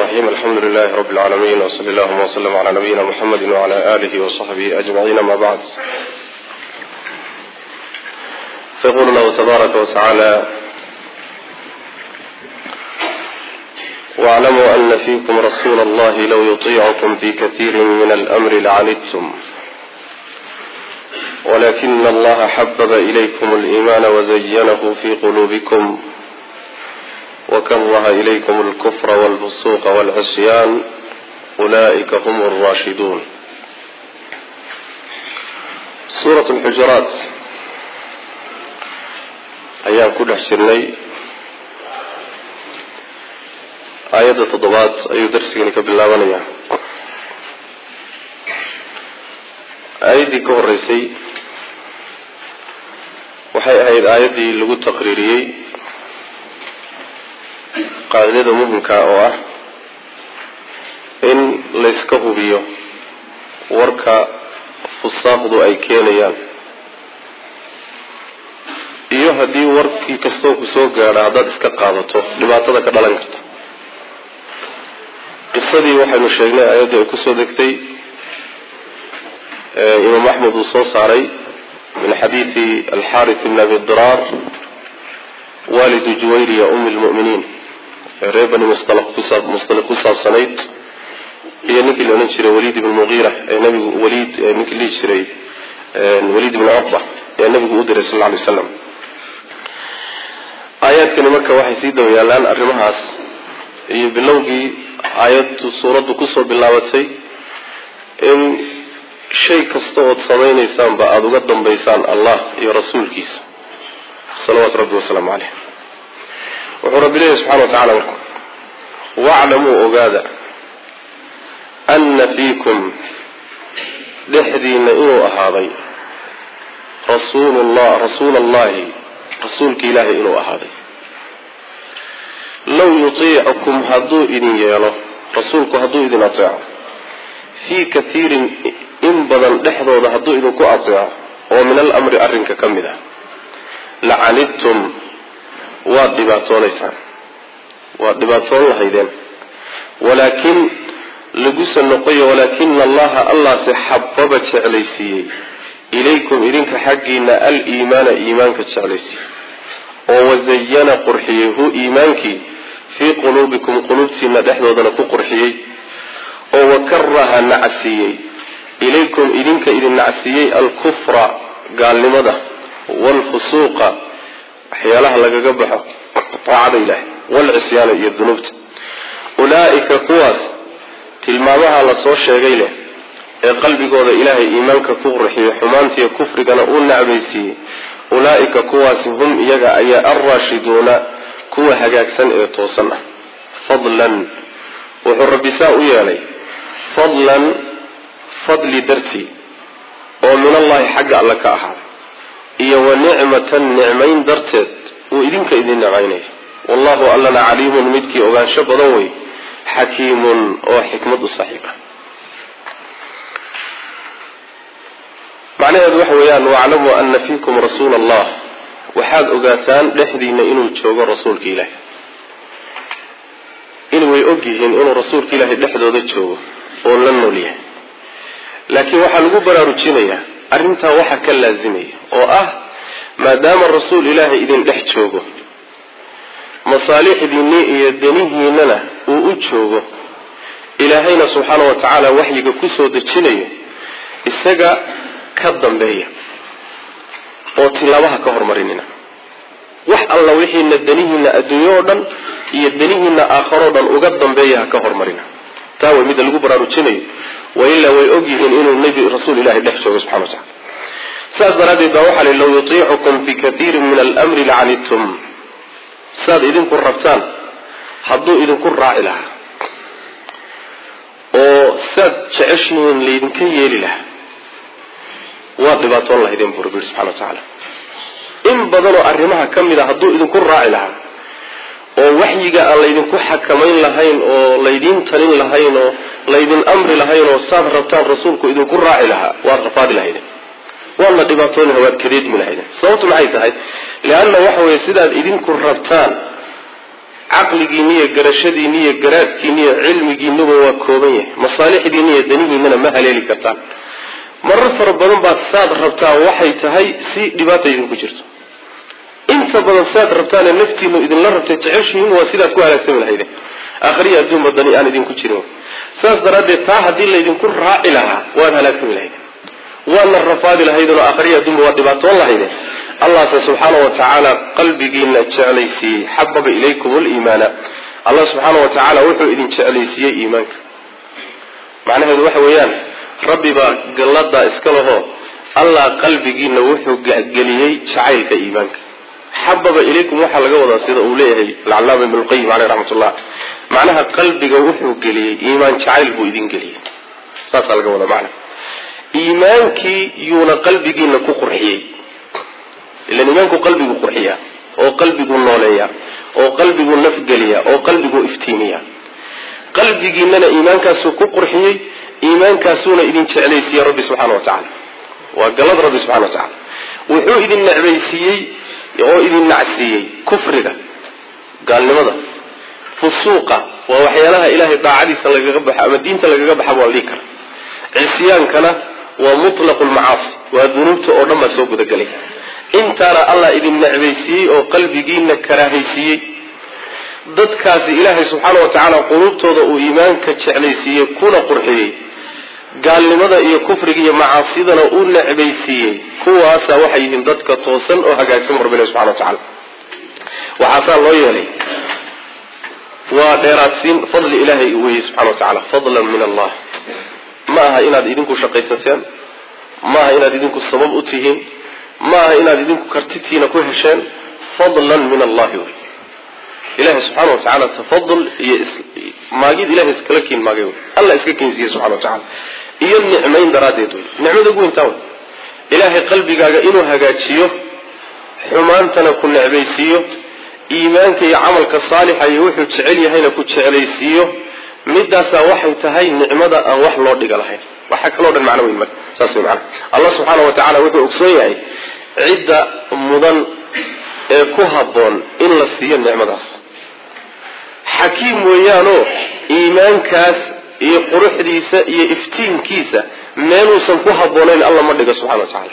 الرحيم الحمد لله رب العالمين وصلى الله وسلم على نبينا محمد وعلى آله وصحبه أجمعين ما بعد فيقول الله تبارك وتعالى واعلموا أن فيكم رسول الله لو يطيعكم في كثير من الأمر لعنتم ولكن الله حبب إليكم الإيمان وزينه في قلوبكم وكره إليكم الكفر والفسوق والعصيان أولئك هم الراشدون سورة الحجرات ayaan ku dhex jirnay aayadda toddobaad ayuu darsigani ka bilaabanayaa aayaddii ka horeysay waxay ahayd aayaddii lagu taqriiriyey qaacidada muhimka oo ah in layska hubiyo warka fusaaqdu ay keenayaan iyo haddii warkii kastoo ku soo gaadha haddaad iska qaadato dhibaatada ka dhalan karta qisadii waxaynu sheegnay aayaddii ay kusoo degtay imaam axmed uu soo saaray min xadiidi alxaarith bn abi diraar walidu juwayriya umi lmu'miniin ee reer bani mustalq ku saabsanayd iyo ninkii la odhan jiray waliid ibn mugiira ee nabigu waliid ninkii lihi jiray waliid ibn cuqba ee nabigu u diray sal lla alay slam aayaadkani marka waxay sii daba yaalaan arrimahaas iyo bilowgii aayaddu suuraddu kusoo bilaabatay in shay kasta ood samaynaysaan aada uga dambaysaan allah iyo rasuulkiisa salawaatu rabbi wasalaamu caleyh wuxuu rabbi leeyahy subxana wa tacala marka waclamuu ogaada anna fiikum dhexdiina inuu ahaaday rasuulullah rasuula allahi rasuulka ilaahay inuu ahaaday low yutiicukum hadduu idin yeelo rasuulku hadduu idin ateeco fii kathiirin in badan dhexdooda hadduu idinku ateeco oo min alamri arrinka ka mid ah lacanidtum waad dhibaatoonaysaan waad dhibaatoon lahaydeen walaakin laguse noqoyo walaakina allaha allaase xababa jeclaysiiyey ilaykum idinka xaggiina aliimaana iimaanka jeclaysiiyey oo wazayana qurxiyey hu iimaankii fii quluubikum quluubtiina dhexdoodana ku qurxiyey oo wakaraha nacsiiyey ilaykum idinka idin nacsiiyey alkufra gaalnimada waalfusuuqa waxyaalaha lagaga baxo taacada ilaahay waalcisyaana iyo dunuubta ulaa'ika kuwaas tilmaamaha la soo sheegay leh ee qalbigooda ilaahay iimaanka ku qurxiyey xumaantiiyo kufrigana uu nacbaysiiyey ulaa'ika kuwaasi hum iyaga ayaa alraashiduuna kuwa hagaagsan ee toosan ah fadlan wuxuu rabbi saa u yeelay fadlan fadli dartii oo min allahi xagga alle ka ahaaday iyo wa nicmatan nicmayn darteed uu idinka idin nicmaynaya wallahu allana caliimun midkii ogaansho badan wey xakiimun oo xikmad u saaxiib ah macnaheedu waxa weeyaan waclamuu ana fiikum rasuula allah waxaad ogaataan dhexdiina inuu joogo rasuulka ilaahi in way og yihiin inuu rasuulka ilaahay dhexdooda joogo oo la nool yahay laakiin waxaa lagu baraarujinayaa arrintaa waxa ka laasimaya oo ah maadaama rasuul ilaahay idin dhex joogo masaalixdiinni iyo danihiinana uu u joogo ilaahayna subxaana wa tacaala waxyiga kusoo dejinayo isaga ka dambeeya oo tilaabaha ka hormarinina wax alla wixiina danihiina adduunyo oo dhan iyo danihiina aakharo dhan uga dambeeya ha ka hormarina taa way midda lagu baraarujinayo wailaa way og yihiin inuu nebi rasuul ilahay dhex joogo subxana wa tacala saas daraaddeed baa waxaa li low yutiicukum fi kathiirin min almri lacanidtum saad idinku rabtaan hadduu idinku raaci lahaa oo saad jeceshihiin laydinka yeeli lahaa waad dhibaatoon lahaydeen buu rabbi yidhi subxana wa tacaala in badanoo arrimaha ka mid a hadduu idinku raaci lahaa oo waxyiga aan laydinku xakamayn lahayn oo laydiin talin lahayn oo laydin amri lahayn oo saad rabtaan rasuulku idinku raaci lahaa waad rafaadi lahaydeen waadna dhibaatoon waad kadeedmi lahaydeen sababtu maxay tahay leanna waxa weeye sidaad idinku rabtaan caqligiinni iyo garashadiinni iyo garaadkiinni iyo cilmigiinnuba waa kooban yahay masaalixdiinni iyo danihiinnana ma haleeli kartaan marar fara badan baad saad rabtaa waxay tahay si dhibaata idinku jirto inta badan saad rabtaane naftiinu idinla rabtay jeceshihiin waa sidaad ku halaagsami lahayde aakhriya adduunba dani aan idinku jirin saas daraaddeed taa haddii laydinku raaci lahaa waad halaagsami lahayde waadna rafaadi lahaydeen oo aakhriya adduunba waad dhibaatoon lahayde allahse subxaana wa tacaala qalbigiina jeclaysiiyey xababa ilaykum liimaana allah subxaana wa tacaala wuxuu idin jeclaysiiyey iimaanka macnaheedu waxa weeyaan rabbi baa galladaa iska lahoo allah qalbigiina wuxuu geliyey jacaylka iimaanka xababa ilaykum waxaa laga wadaa sida uu leeyahay alcalaama ibn lqayim caleyh raxmat ullah macnaha qalbiga wuxuu geliyey iimaan jacayl buu idin geliyey saasaa laga wadaa macnaha iimaankii yuuna qalbigiina ku qurxiyey ilan iimaanku qalbigu qurxiya oo qalbigu nooleeya oo qalbigu nafgeliya oo qalbigu iftiimiya qalbigiinana iimaankaasuu ku qurxiyey iimaankaasuuna idin jeclaysiiyey rabbi subxana wa tacala waa galad rabbi subxana wa tacala wuxuu idin necbaysiiyey oo idin nacsiiyey kufriga gaalnimada fusuuqa waa waxyaalaha ilaahay daacadiisa lagaga baxo ama diinta lagaga baxa waa la dhihi kara cisyaankana waa mutlaqu lmacaasi waa dunuubta oo dhan baa soo gudagelay intaana allah idin necbaysiiyey oo qalbigiina karaahaysiiyey dadkaasi ilaahay subxaana wa tacaala quluubtooda uu iimaanka jeclaysiiyey kuna qurxiyey gaalnimada iyo kufriga iyo macaasidana uu necbaysiiyey kuwaasa waxay yihiin dadka toosan oo hagaagsan rabbilah subxana wa tacala waxaasaa loo yeelay waa dheeraadsiin fadli ilaahay weeye subxana wa tacala fadlan min allah ma aha inaad idinku shaqaysateen ma aha inaad idinku sabab u tihiin ma aha inaad idinku kartitiina ku hesheen fadlan min allahi wey ilahay subxana wa tacaala tafadul iyo maagid ilahay iskala kiin maagay wey allah iska keensiiye subxana wa tacala iyo nicmayn daraaddeed wey nicmada ugu weyntaa wey ilaahay qalbigaaga inuu hagaajiyo xumaantana ku necbaysiiyo iimaanka iyo camalka saalixa iyo wuxuu jecel yahayna ku jeclaysiiyo midaasaa waxay tahay nicmada aan wax loo dhiga lahayn waxa kaloo dhan macno weyn marka saas wey macana allah subxaana wa tacala wuxuu ogsoon yahay cidda mudan ee ku habboon in la siiyo nicmadaas xakiim weeyaanoo iimaankaas iyo quruxdiisa iyo iftiinkiisa meeluusan ku habboonayn alla ma dhigo subxana wa tacaala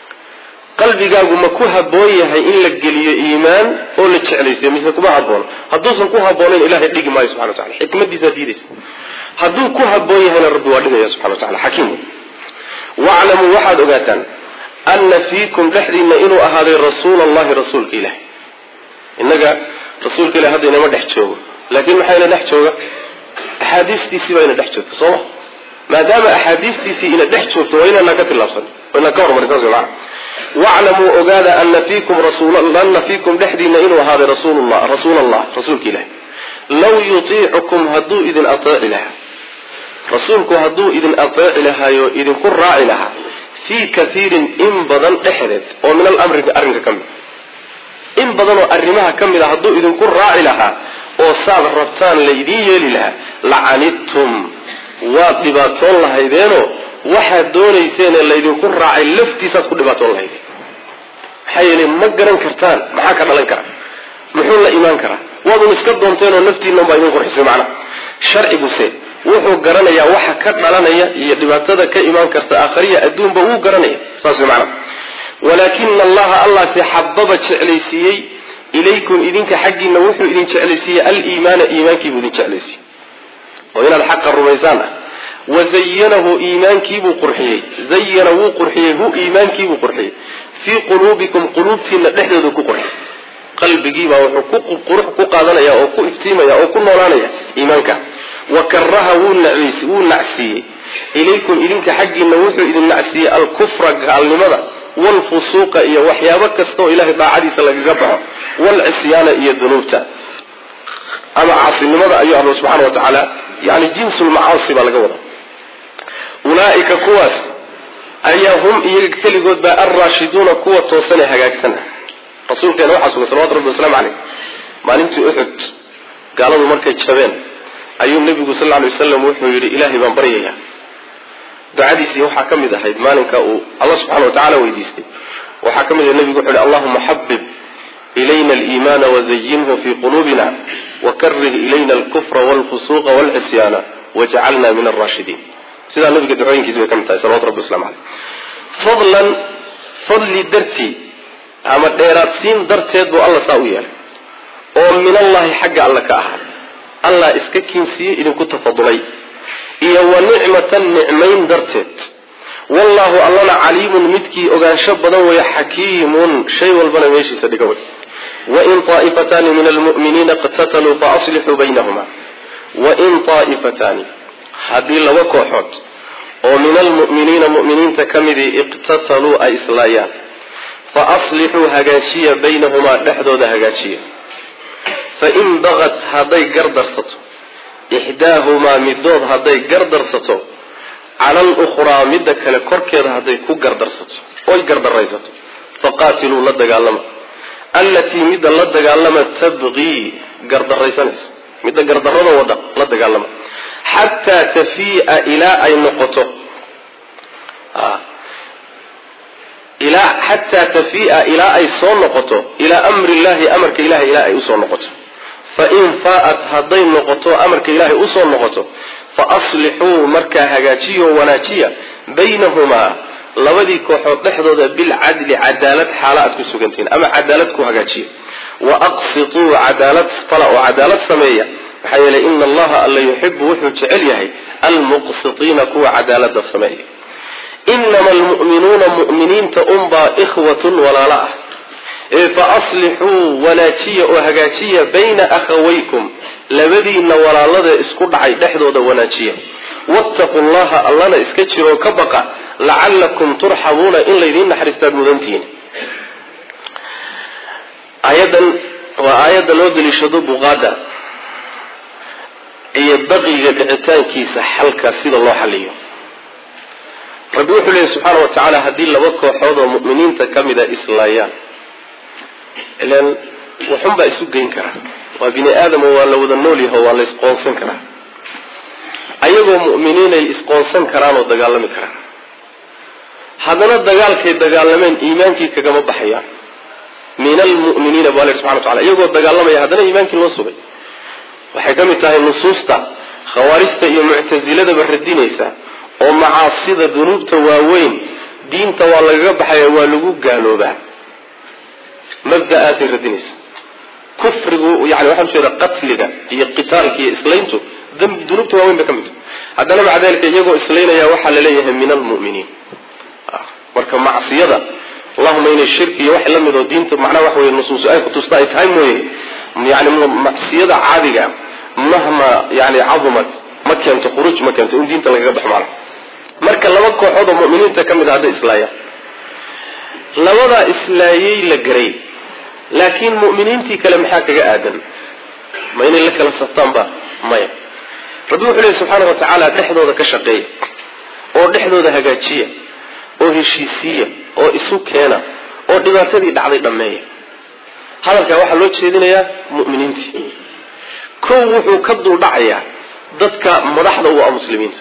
qalbigaagu ma ku habboon yahay in la geliyo iimaan oo la jeclaysiyo mise kuma haboono hadduusan ku habboonayn ilahay dhigi maayo subxana wa tacala xikmadiisaa diidaysa hadduu ku habboon yahayna rabbi waa dhigaya subxana wa tacala xakiim waclamuu waxaad ogaataan ana fiikum dhexdiina inuu ahaaday rasuula allahi rasuulka ilahi innaga rasuulka ilahi hadda inama dhex joogo laakiin maxaa ina dhex jooga axaadiistiisii baa ina dhex joogta sooma maadaama axaadiistiisii ina dhex joogto waa inaanaa ka tilaabsan waa inaan ka hormarin saas maana waclamuu ogaada ana fiikum rasuulana fiikum dhexdiina inuu ahaaday rasuulullah rasuul allah rasuulka ilahi law yutiicukum hadduu idin ateeci lahaa rasuulku hadduu idin ateeci lahaayo idinku raaci lahaa fii kaiirin in badan dhexdeed oo min alamri arrinka ka mid in badan oo arrimaha ka mid a hadduu idinku raaci lahaa oo saad rabtaan laydiin yeeli lahaa lacanidtum waad dhibaatoon lahaydeenoo waxaad doonayseenee laydinku raacay laftiisaad ku dhibaatoon lahaydeen maxaa yeelay ma garan kartaan maxaa ka dhalan kara muxuu la imaan karaa waadun iska doonteenoo naftiinnan baa idin qurxisay macnaha sharciguse wuxuu garanayaa waxa ka dhalanaya iyo dhibaatada ka imaan karta aakhariya adduunba wuu garanaya saas way macnaha walaakina allaha allahse xababa jeclaysiiyey ilaykum idinka xaggiina wuxuu idin jeclaysiiyey aliimaana iimaankiibuu idin jeclaysiiyey oo inaad xaqa rumaysaan ah wazayanahu iimaankiibuu qurxiyey zayana wuu qurxiyey hu iimaankiibuu qurxiyey fii quluubikum quluubtiina dhexdoodu ku qurxiyey qalbigiibaa wuxuu qurux ku qaadanaya oo ku iftiimaya oo ku noolaanaya iimaanka wa karaha wuu nacsiiyey ilaykum idinka xaggiina wuxuu idin nacsiiyey alkufra gaalnimada waalfusuuqa iyo waxyaabo kastaoo ilahay daacadiisa lagaga baxo waalcisyaana iyo dunuubta ama caasinimada ayuu alla subxana wa tacaala yani jinsulmacaasi baa laga wada ulaaika kuwaas ayaa hum iyaga keligood baa alraashiduuna kuwa toosan ee hagaagsan ah rasuulkeena waxaa sugan salawatu rabbi waslamu caleyh maalintii uxud gaaladu markay jabeen ayuu nebigu sal lla alay wasalam wuxuu yidhi ilaahay baan baryayaa ducadiisii waxaa ka mid ahayd maalinka uu alla subxana wa tacala weydiistay waxaa ka mid ah nebigu wuxuu yihi allahuma xabib ilayna aliimaana wazayinhu fii quluubina wakarih ilayna alkufra walfusuuqa walcisyaana wajcalna min alraashidiin sidaa nabiga ducooyinkiisi bay ka mid tahay salawatu rabbi waslamu caleyh fadlan fadli dartii ama dheeraadsiin darteed buu alla saa u yeelay oo min allahi xagga alla ka ahaa allah iska kiinsiiyey idinku tafadulay iyo wa nicmatan nicmayn darteed wallahu allana caliimun midkii ogaansho badan weeye xakiimun shay walbana meeshiisa dhiga wey wain طaa'ifataani min almu'miniina iqtataluu faaslixuu baynahuma wain طaa'ifataani haddii laba kooxood oo min almu'miniina mu'miniinta ka midii iqtataluu ay islaayaan faaslixuu hagaajiya baynahumaa dhexdooda hagaajiya fain bagat hadday gardarsato ixdaahumaa midood hadday gardarsato cala alukhraa midda kale korkeeda hadday ku gardarsato oy gardaraysato faqaatiluu la dagaalama allatii midda la dagaalama tabqii gardaraysanaysa midda gardarrada wada la dagaalama xataa tafii'a ilaa ay noqoto ilaa xataa tafii'a ilaa ay soo noqoto ilaa amri illahi amarka ilahay ilaa ay usoo noqoto fain faa'at hadday noqoto amarka ilaahay usoo noqoto fa aslixuu markaa hagaajiyo wanaajiya baynahumaa labadii kooxood dhexdooda bilcadli cadaalad xaala aad ku sugantihiin ama cadaalad ku hagaajiya wa aqsituu cadaalad fala oo cadaalad sameeya maxaa yeelay ina allaha alla yuxibu wuxuu jecel yahay almuqsitiina kuwa cadaalada sameeya inama almu'minuuna mu'miniinta unbaa ikhwatun walaalo ah ee fa aslixuu wanaajiya oo hagaajiya bayna akhawaykum labadiinna walaalada isku dhacay dhexdooda wanaajiya wattaquu llaha allana iska jiroo ka baqa lacallakum turxamuuna in laydiin naxariistaad mudantihiin aayadan waa aayadda loo daliishado buqaada iyo baqiga dhicitaankiisa xalka sida loo xaliyo rabbi wuxuu leeyahy subxaana wa tacaala haddii laba kooxood oo mu'miniinta ka mida islaayaan ilan waxunbaa isu geyn karaa waa bini aadamo waa la wada nool yaho waa la isqoonsan karaa ayagoo mu'miniinay isqoonsan karaan oo dagaalami karaan haddana dagaalkay dagaalameen iimaankii kagama baxayaan min almu'miniina bu alla subxana wa tacala iyagoo dagaalamaya haddana iimaankii loo sugay waxay ka mid tahay nusuusta khawaarijta iyo muctasiladaba radinaysa oo macaasida dunuubta waaweyn diinta waa lagaga baxaya waa lagu gaaloobaa mabda'aasay radinaysa kufrigu yani waxaan ujeeda qatliga iyo qitaalka iyo islayntu dunuubta waaweyn bay ka mid tahay haddana maca dalika iyagoo islaynaya waxaa laleeyahay min almu'miniin marka macsiyada allahuma inay shirki iyo wax la mid oo diinta macnaha waxa weye nusuus ay kutusta ay tahay mooye yani macsiyada caadiga mahma yani cadumat ma keento khuruuj ma keento in diinta lagaga baxo macna marka laba kooxood oo mu'miniinta ka mid a hadday islaayaan labadaa islaayey la garay laakiin mu'miniintii kale maxaa kaga aadan ma inay la kala saftaan ba maya rabbi wuxuu lehy subxaana wa tacaala dhexdooda ka shaqeeya oo dhexdooda hagaajiya oo heshiisiiya oo isu keena oo dhibaatadii dhacday dhammeeya hadalkaa waxaa loo jeedinayaa mu'miniintii kow wuxuu ka duldhacayaa dadka madaxda u ah muslimiinta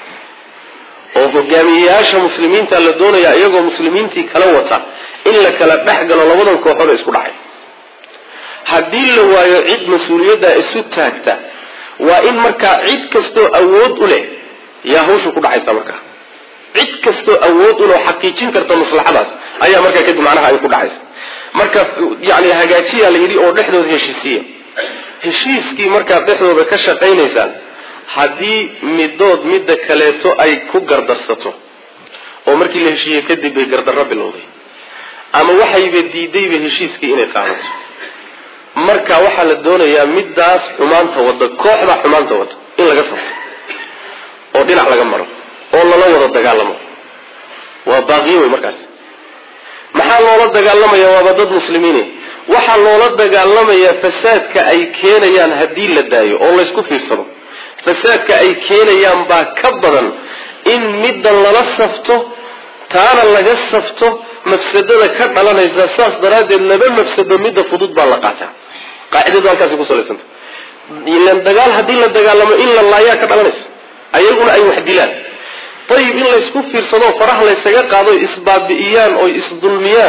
oo hogaamiyeyaasha muslimiinta la doonayaa iyagoo muslimiintii kala wata in la kala dhex galo labadan kooxood ee isku dhacay haddii la waayo cid mas-uuliyaddaa isu taagta waa in markaa cid kastoo awood u leh yaa hawsha ku dhacaysa markaa cid kastoo awood u leh oo xaqiijin karta maslaxadaas ayaa markaa kadib macnaha ay ku dhacaysa marka yani hagaajiyaa la yidhi oo dhexdooda heshiisiya heshiiskii markaad dhexdooda ka shaqaynaysaan haddii midood midda kaleeto ay ku gardarsato oo markii la heshiiyey kadib bay gardarro bilowday ama waxayba diidayba heshiiskii inay qaadato marka waxaa la doonayaa middaas xumaanta wada kooxda xumaanta wada in laga sabto oo dhinac laga maro oo lala wada dagaalamo waa baaqiyo wey markaas maxaa loola dagaalamaya waaba dad muslimiine waxaa loola dagaalamayaa fasaadka ay keenayaan haddii la daayo oo laysku fiirsado fasaadka ay keenayaan baa ka badan in middan lala safto taana laga safto mafsadada ka dhalanaysa saas daraaddeed laba mafsado midda fudud baa la qaataa qaacidadu halkaasi ku salaysanta ilan dagaal haddii la dagaalamo in la laayaa ka dhalanaysa ayaguna ay wax dilaan ayib in laysku fiirsado faraha laysaga qaado isbaabi'iyaan oy isdulmiyaan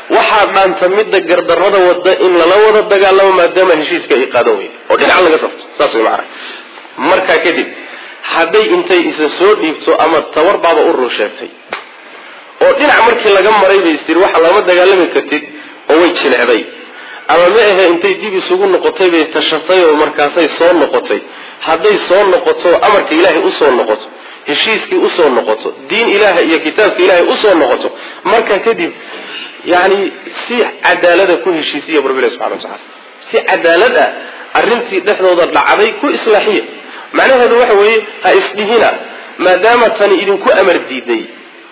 waxaa dhaanta midda gardarrada wada in lala wada dagaalamo maadaama heshiiska ay qaadan weyda oo dhinac laga safto saas way macana markaa kadib hadday intay isa soo dhiibto ama tabar baaba u run sheegtay oo dhinac markii laga maray bay istiri waxa lama dagaalami kartid oo way jilecday ama ma ahe intay dib isugu noqotay bay tashatay oo markaasay soo noqotay hadday soo noqoto amarka ilaahay usoo noqoto heshiiskii usoo noqoto diin ilaaha iyo kitaabka ilaahay usoo noqoto markaa kadib yani si cadaalada ku heshiisiya rabbilahi subxana wa tacala si cadaalad ah arrintii dhexdooda dhacday ku islaaxiya macnaheedu waxa weeye ha isdhihina maadaama tani idinku amar diiday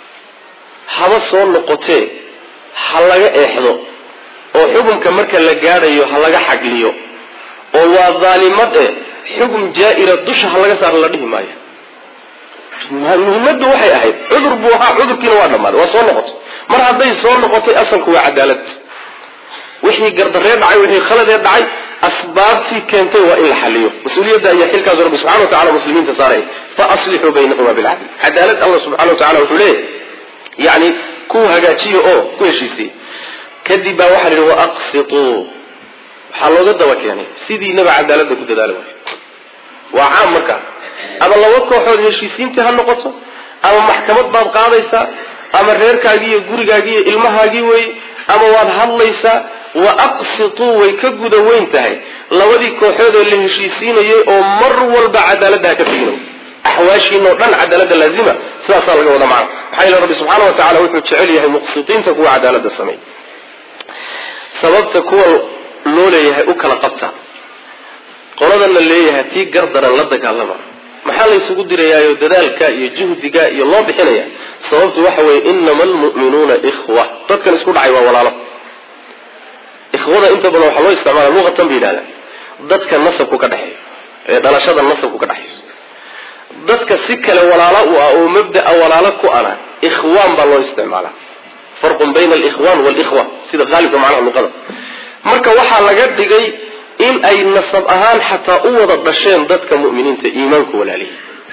haba soo noqotee ha laga eexdo oo xukunka marka la gaadhayo ha laga xagliyo oo waa daalimad eh xukun jaa-ira dusha ha laga saaro la dhihi maayo muhimaddu waxay ahayd cudur buu ahaa cudurkiina waa dhammaaday waa soo noqotay mar hadday soo noqotay asalku waa cadaalad wixii gardaree dhacay wixii khaladee dhacay asbaabtii keentay waa in la xaliyo mas-uuliyadda ayaa xilkaasu rabbi subxana wa tacala muslimiinta saaray fa aslixuu baynahuma bilcadl cadaalad allah subxana wa tacala wuxuu leeyahy yani ku hagaajiya oo ku heshiisiya kadib baa waxaa la yidhi waaqsituu waxaa looga daba keenay sidiinaba cadaaladda ku dadaala waay waa caam marka ama laba kooxood heshiisiintii ha noqoto ama maxkamad baad qaadaysaa ama reerkaagii iyo gurigaagii iyo ilmahaagii wey ama waad hadlaysaa wa aqsituu way ka guda weyn tahay labadii kooxood oo la heshiisiinayay oo mar walba cadaaladda ha ka tegino axwaashiinoo dhan cadaaladda laazima sidaasaa laga wada macna maxaa yeele rabbi subxaana wa tacala wuxuu jecel yahay muqsitiinta kuwa cadaaladda sameey sababta kuwa loo leeyahay u kala qabta qoladan la leeyahay tii gardaran la dagaalama maxaa la isugu dirayaayo dadaalka iyo juhdiga iyo loo bixinaya sababtu waxa weeye inama almu'minuuna ikhwa dadkan isku dhacay waa walaalo ikhwada inta badan waxaa loo isticmaala luqatan ba yidhahda dadka nasabku ka dhexeeyo ee dhalashada nasabku ka dhexayso dadka si kale walaalo u ah oo mabdaa walaalo ku ana ikhwaan baa loo isticmaalaa farqun bayna alikhwan walikhwa sida qaalibka macnaha luqada marka waxaa laga dhigay in ay nasab ahaan xataa u wada dhasheen dadka mu'miniinta iimaanku walaalihi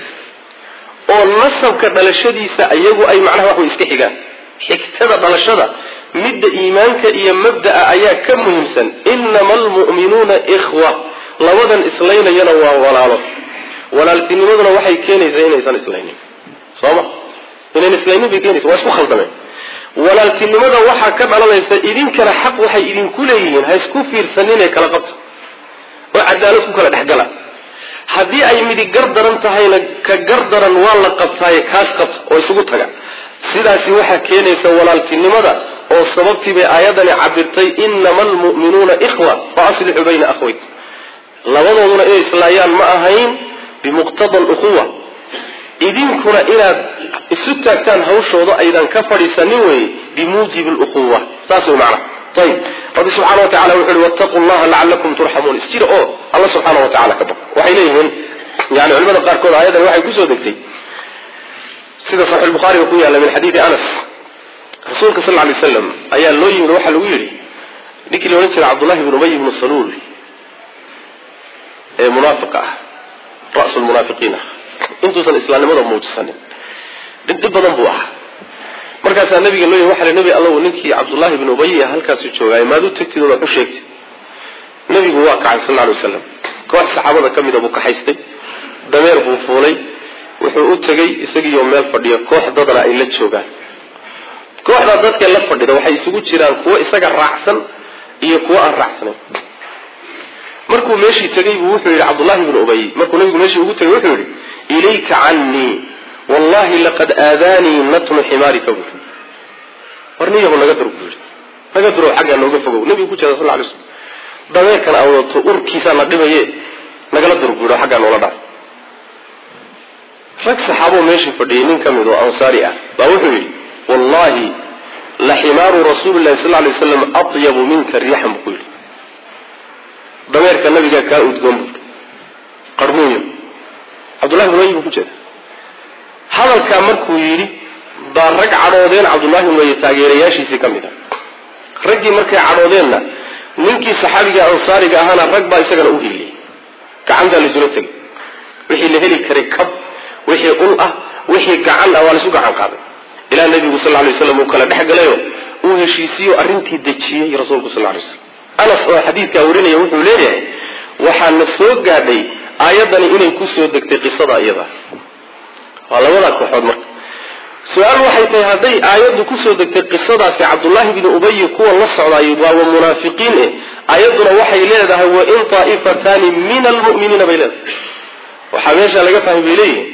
oo nasabka dhalashadiisa iyagu ay macnaha wax way iska xigaan xigtada dhalashada midda iimaanka iyo mabda'a ayaa ka muhiimsan inama almu'minuuna ikhwa labadan islaynayana waa walaalo walaaltinimaduna waxay keenaysaa inaysan islaynin sooma inayn islaynin bay keenaysa waa isku khaldameen walaaltinimada waxaa ka dhalanaysa idinkana xaq waxay idinku leeyihiin ha isku fiirsaninee kala qabta oo cadaalad ku kala dhexgala haddii ay midi gar daran tahayna ka gar daran waa la qabtaaye kaas qabta oo isugu taga sidaasi waxaa keenaysa walaaltinimada oo sababtii bay aayadani cabirtay inama almu'minuuna ikhwa fa aslixuu bayna akhwayk labadooduna inay islaayaan ma ahayn bimuqtada alukhuwa idinkuna inaad isu taagtaan hawshooda aydan ka fadhiisanin weye bimuujibi alukhuwa saas way macnaha ayib rabbi subxana wa tacala wuxu uhi wattaquu llaha lacalakum turxamuun isjira oo alla subxaana wa tacala ka baq waxay leeyihiin yani culimada qaarkood aayadan waxay kusoo degtay sida saxiix bukhaariga ku yaalla min xadiidi anas rasuulka sal ly slam ayaa loo yimid waxaa lagu yidhi ninkii la odhan jiray cabdullahi bn ubay bnu saluul ee munaafiqa ah rasu lmunaafiqiin ah intuusan islaamnimada muujisanin dhib badan buu ahaa markaasaa nabiga loo yimi waxa nebi allow ninkii cabdullaahi bn ubay halkaasu joogaayo maad u tagtid ood wax u sheegtid nebigu waa kacay sal ly waslam koox saxaabada ka mida buu kaxaystay dameer buu fuulay wuxuu u tegey isagiioo meel fadhiya koox dadna ay la joogaan kooxdaa dadka la fadhida waxay isugu jiraan kuwo isaga raacsan iyo kuwo aan raacsanayn markuu meeshii tegay buu wuxuu yidhi cabdullahi bnu ubay markuu nabigu meeshii ugu tegay wuxuu yidhi ilayka cannii wallahi laqad aadaanii natnu ximaarika buu war niyahu naga dur buu yidhi naga durow xaggaa nooga fogow nabigu ku jeeda sal lay slam dameerkan aan wadato urkiisaa na dhibaye nagala dur buu yidhi xaggaa noola dhaaf rag saxaaboo meeshii fadhiyay nin ka mid oo ansaari ah baa wuxuu yidhi wallahi la ximaaru rasuuli llahi sal lay waslam atyabu minka riixan buu ku yidhi dameerka nabigaa kaa udgoon buu qarmuuyo cabdullahi bn ubay buu ku jeeda hadalkaa markuu yidhi baa rag cadhoodeen cabdullahi bn ubay taageerayaashiisii ka mid a raggii markay cadhoodeenna ninkii saxaabiga ansaariga ahaana rag baa isagana u hiliyey gacantaa laysula tegay wixii la heli karay kab wixii ul ah wixii gacan ah waa laysu gacan qaaday ilaa nabigu sal lay waslam uu kala dhex galayo uu heshiisiyo arrintii dejiyey rasuulku sal lay slam anas oo xadiidkaa warinaya wuxuu leeyahay waxaana soo gaadhay aayaddani inay kusoo degtay qisada iyada waa labadaa kooxood marka su-aal waxay tahay hadday aayaddu kusoo degtay qisadaasi cabdullaahi bni ubayi kuwa la socdaay waaba munaafiqiin eh aayadduna waxay leedahay wain taa'ifataani min almu'miniina bay leedahay waxaa meesha laga fahmay bay leeyihin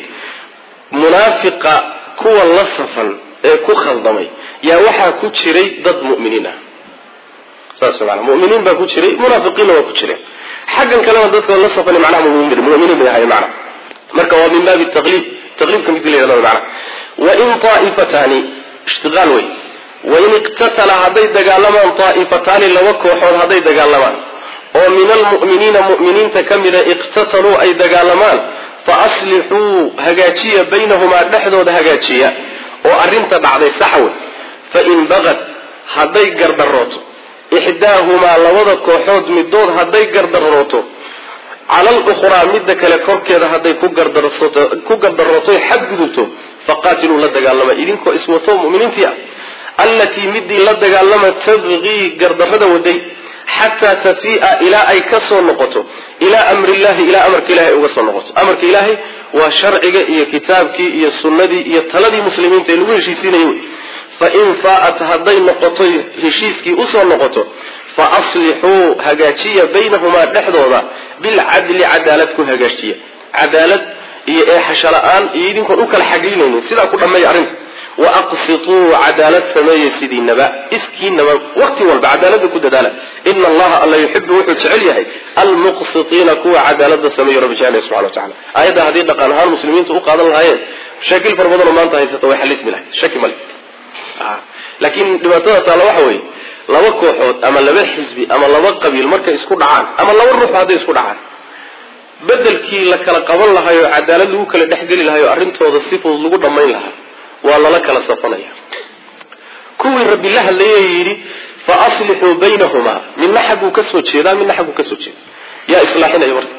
munaafiqa kuwa la safan ee ku khaldamay yaa waxaa ku jiray dad mu'miniin ah saas maana muminiin baa ku jiray munaafiqiinna waa ku jireen xaggan kalena dadka la safan macnaha muminiin bay ahayen macna marka waa min baabi taqliib taqliibka midki la yhahdo macna wain taa'ifataani ishtiqaal wey wain iqtatala hadday dagaalamaan taa'ifataani laba kooxood hadday dagaalamaan oo min almu'miniina mu'miniinta ka mida iqtataluu ay dagaalamaan fa aslixuu hagaajiya baynahumaa dhexdooda hagaajiya oo arrinta dhacday saxwe fain bagad hadday gardarooto ixdaahumaa labada kooxood midood hadday gardarooto cala alukhraa midda kale korkeeda hadday ku gardarooto xadgudubto faqaatiluu la dagaalama idinkoo iswato muminiintii ah allatii midii la dagaalama tabqii gardarrada waday xataa tafii'a ilaa ay ka soo noqoto ilaa amrillahi ilaa amarka ilahay uga soo noqoto amarka ilaahay waa sharciga iyo kitaabkii iyo sunnadii iyo taladii muslimiinta ee lagu heshiisiinayay wey fain faa'at hadday noqoto heshiiskii usoo noqoto fa aslixuu hagaajiya baynahumaa dhexdooda bilcadli cadaalad ku hagaajiya cadaalad iyo eexasho la-aan iyo idinkoon u kala xaglinaynin sidaa ku dhammeeya arrinta wa aqsituu cadaalad sameeya sidiinaba iskiinaba waqti walba cadaalada ku dadaala ina allaha alla yuxibu wuxuu jecel yahay almuqsitiina kuwa cadaalada sameeya rabbi jecel subxana wa tacala aayadda haddii dhaqan ahaan muslimiinta u qaadan lahaayeen mashaakil fara badanoo maanta haysata way xalismi lahayd shaki male laakiin dhibaatada taalla waxa weeye laba kooxood ama laba xisbi ama laba qabiil markay isku dhacaan ama laba ruux hadday isku dhacaan bedelkii la kala qaban lahaayoo cadaalad lagu kala dhexgeli lahayo arrintooda si fudud lagu dhammayn lahaa waa lala kala safanaya kuwii rabbi la hadlayay yidhi fa aslixuu baynahumaa midna xagguu ka soo jeedaa midna xagguu ka soo jeeda yaa islaaxinaya marka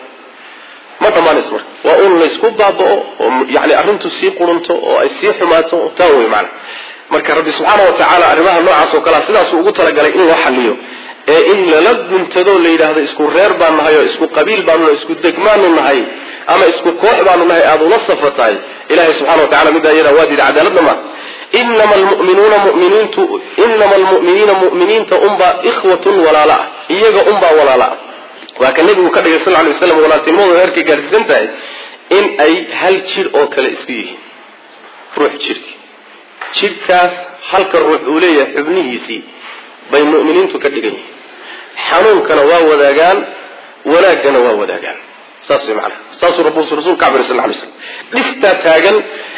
ma dhammaanays marka waa un laysku baaba'o oo yani arrintu sii qurunto oo ay sii xumaato taa wey macana marka rabbi subxaana wa tacaala arrimaha noocaas oo kalea sidaasuu ugu talagalay in loo xaliyo ee in lala guntado la yidhaahdo isku reer baan nahay oo isku qabiil baanu nahay isku degmaanu nahay ama isku koox baanu nahay aada ula safatahay ilahay subxana wa tacala middaa iyada waa diida cadaaladna ma inama almu'minuuna muminiintu inama almu'miniina mu'miniinta unbaa ikhwatun walaala ah iyaga unbaa walaala ah waa ka nebigu ka dhigay sal ly waslam walaaltinimadu heerkay gaadhsiisan tahay in ay hal jir oo kale isku yihiin ruux jirki jidhkaas halka ruux uu leeyahay xubnihiisii bay mu'miniintu ka dhigan yihiin xanuunkana waa wadaagaan wanaaggana waa wadaagaan saas way macanaha saasuu rabu rasuulka cabir sal lay slam dhiftaa taagan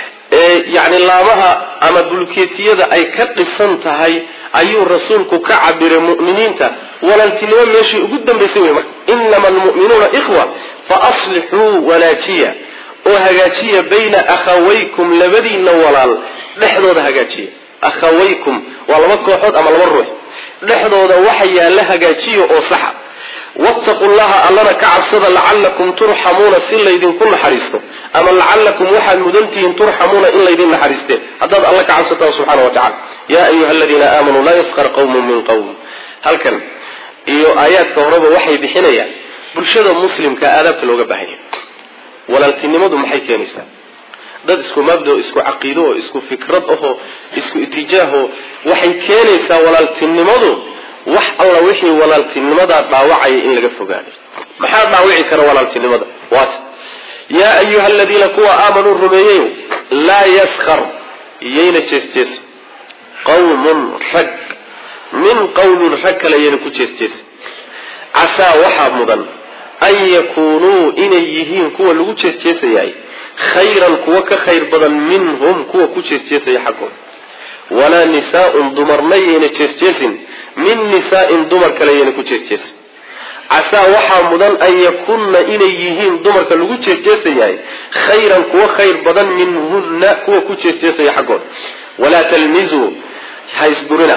ee yacni laamaha ama bulkeetiyada ay ka dhisan tahay ayuu rasuulku ka cabiray mu'miniinta walaaltinimo meeshii ugu dambaysay wey marka inama almu'minuuna ikhwa fa aslixuu wanaajiya oo hagaajiya bayna akhawaykum labadiinna walaal dhexdooda hagaajiya akhawaykum waa laba kooxood ama laba ruux dhexdooda waxa yaalla hagaajiya oo saxa wattaqu llaha allana ka cabsada lacallakum turxamuuna si laydinku naxariisto ama lacallakum waxaad mudantihiin turxamuuna in laydin naxariisteen haddaad alla ka cabsataan subxana wa tacala yaa ayuha aladiina aamanuu laa yaskar qawmun min qawm halkan iyo aayaadka horeba waxay bixinayaan bulshada muslimka aadaabta looga baahanya walaaltinimadu maxay keenaysaa dad isku mabda isku caqiido oo isku fikrad ahoo isku itijaahoo waxay keenaysaa walaaltinimadu wax alla wixii walaaltinimadaa dhaawacaya in laga fogaado maxaa dhaawici kara walaaltinimada waata yaa ayuha aladiina kuwa aamanuu rumeeyeyo laa yaskar iyayna jeesjeesa qawmun rag min qawmin rag kale yayna ku jeesjeesa casaa waxaa mudan an yakuunuu inay yihiin kuwa lagu jeesjeesayahay khayran kuwa ka khayr badan minhum kuwa ku jeesjeesaya xaggooda walaa nisaaun dumarna yayna jeesjeesin min nisaa'in dumar kale yayna ku jeesjeesin casaa waxaa mudan an yakunna inay yihiin dumarka lagu jeesjeesayahay khayran kuwa khayr badan minhunna kuwa ku jeesjeesaya xaggooda walaa talmizuu ha isdurina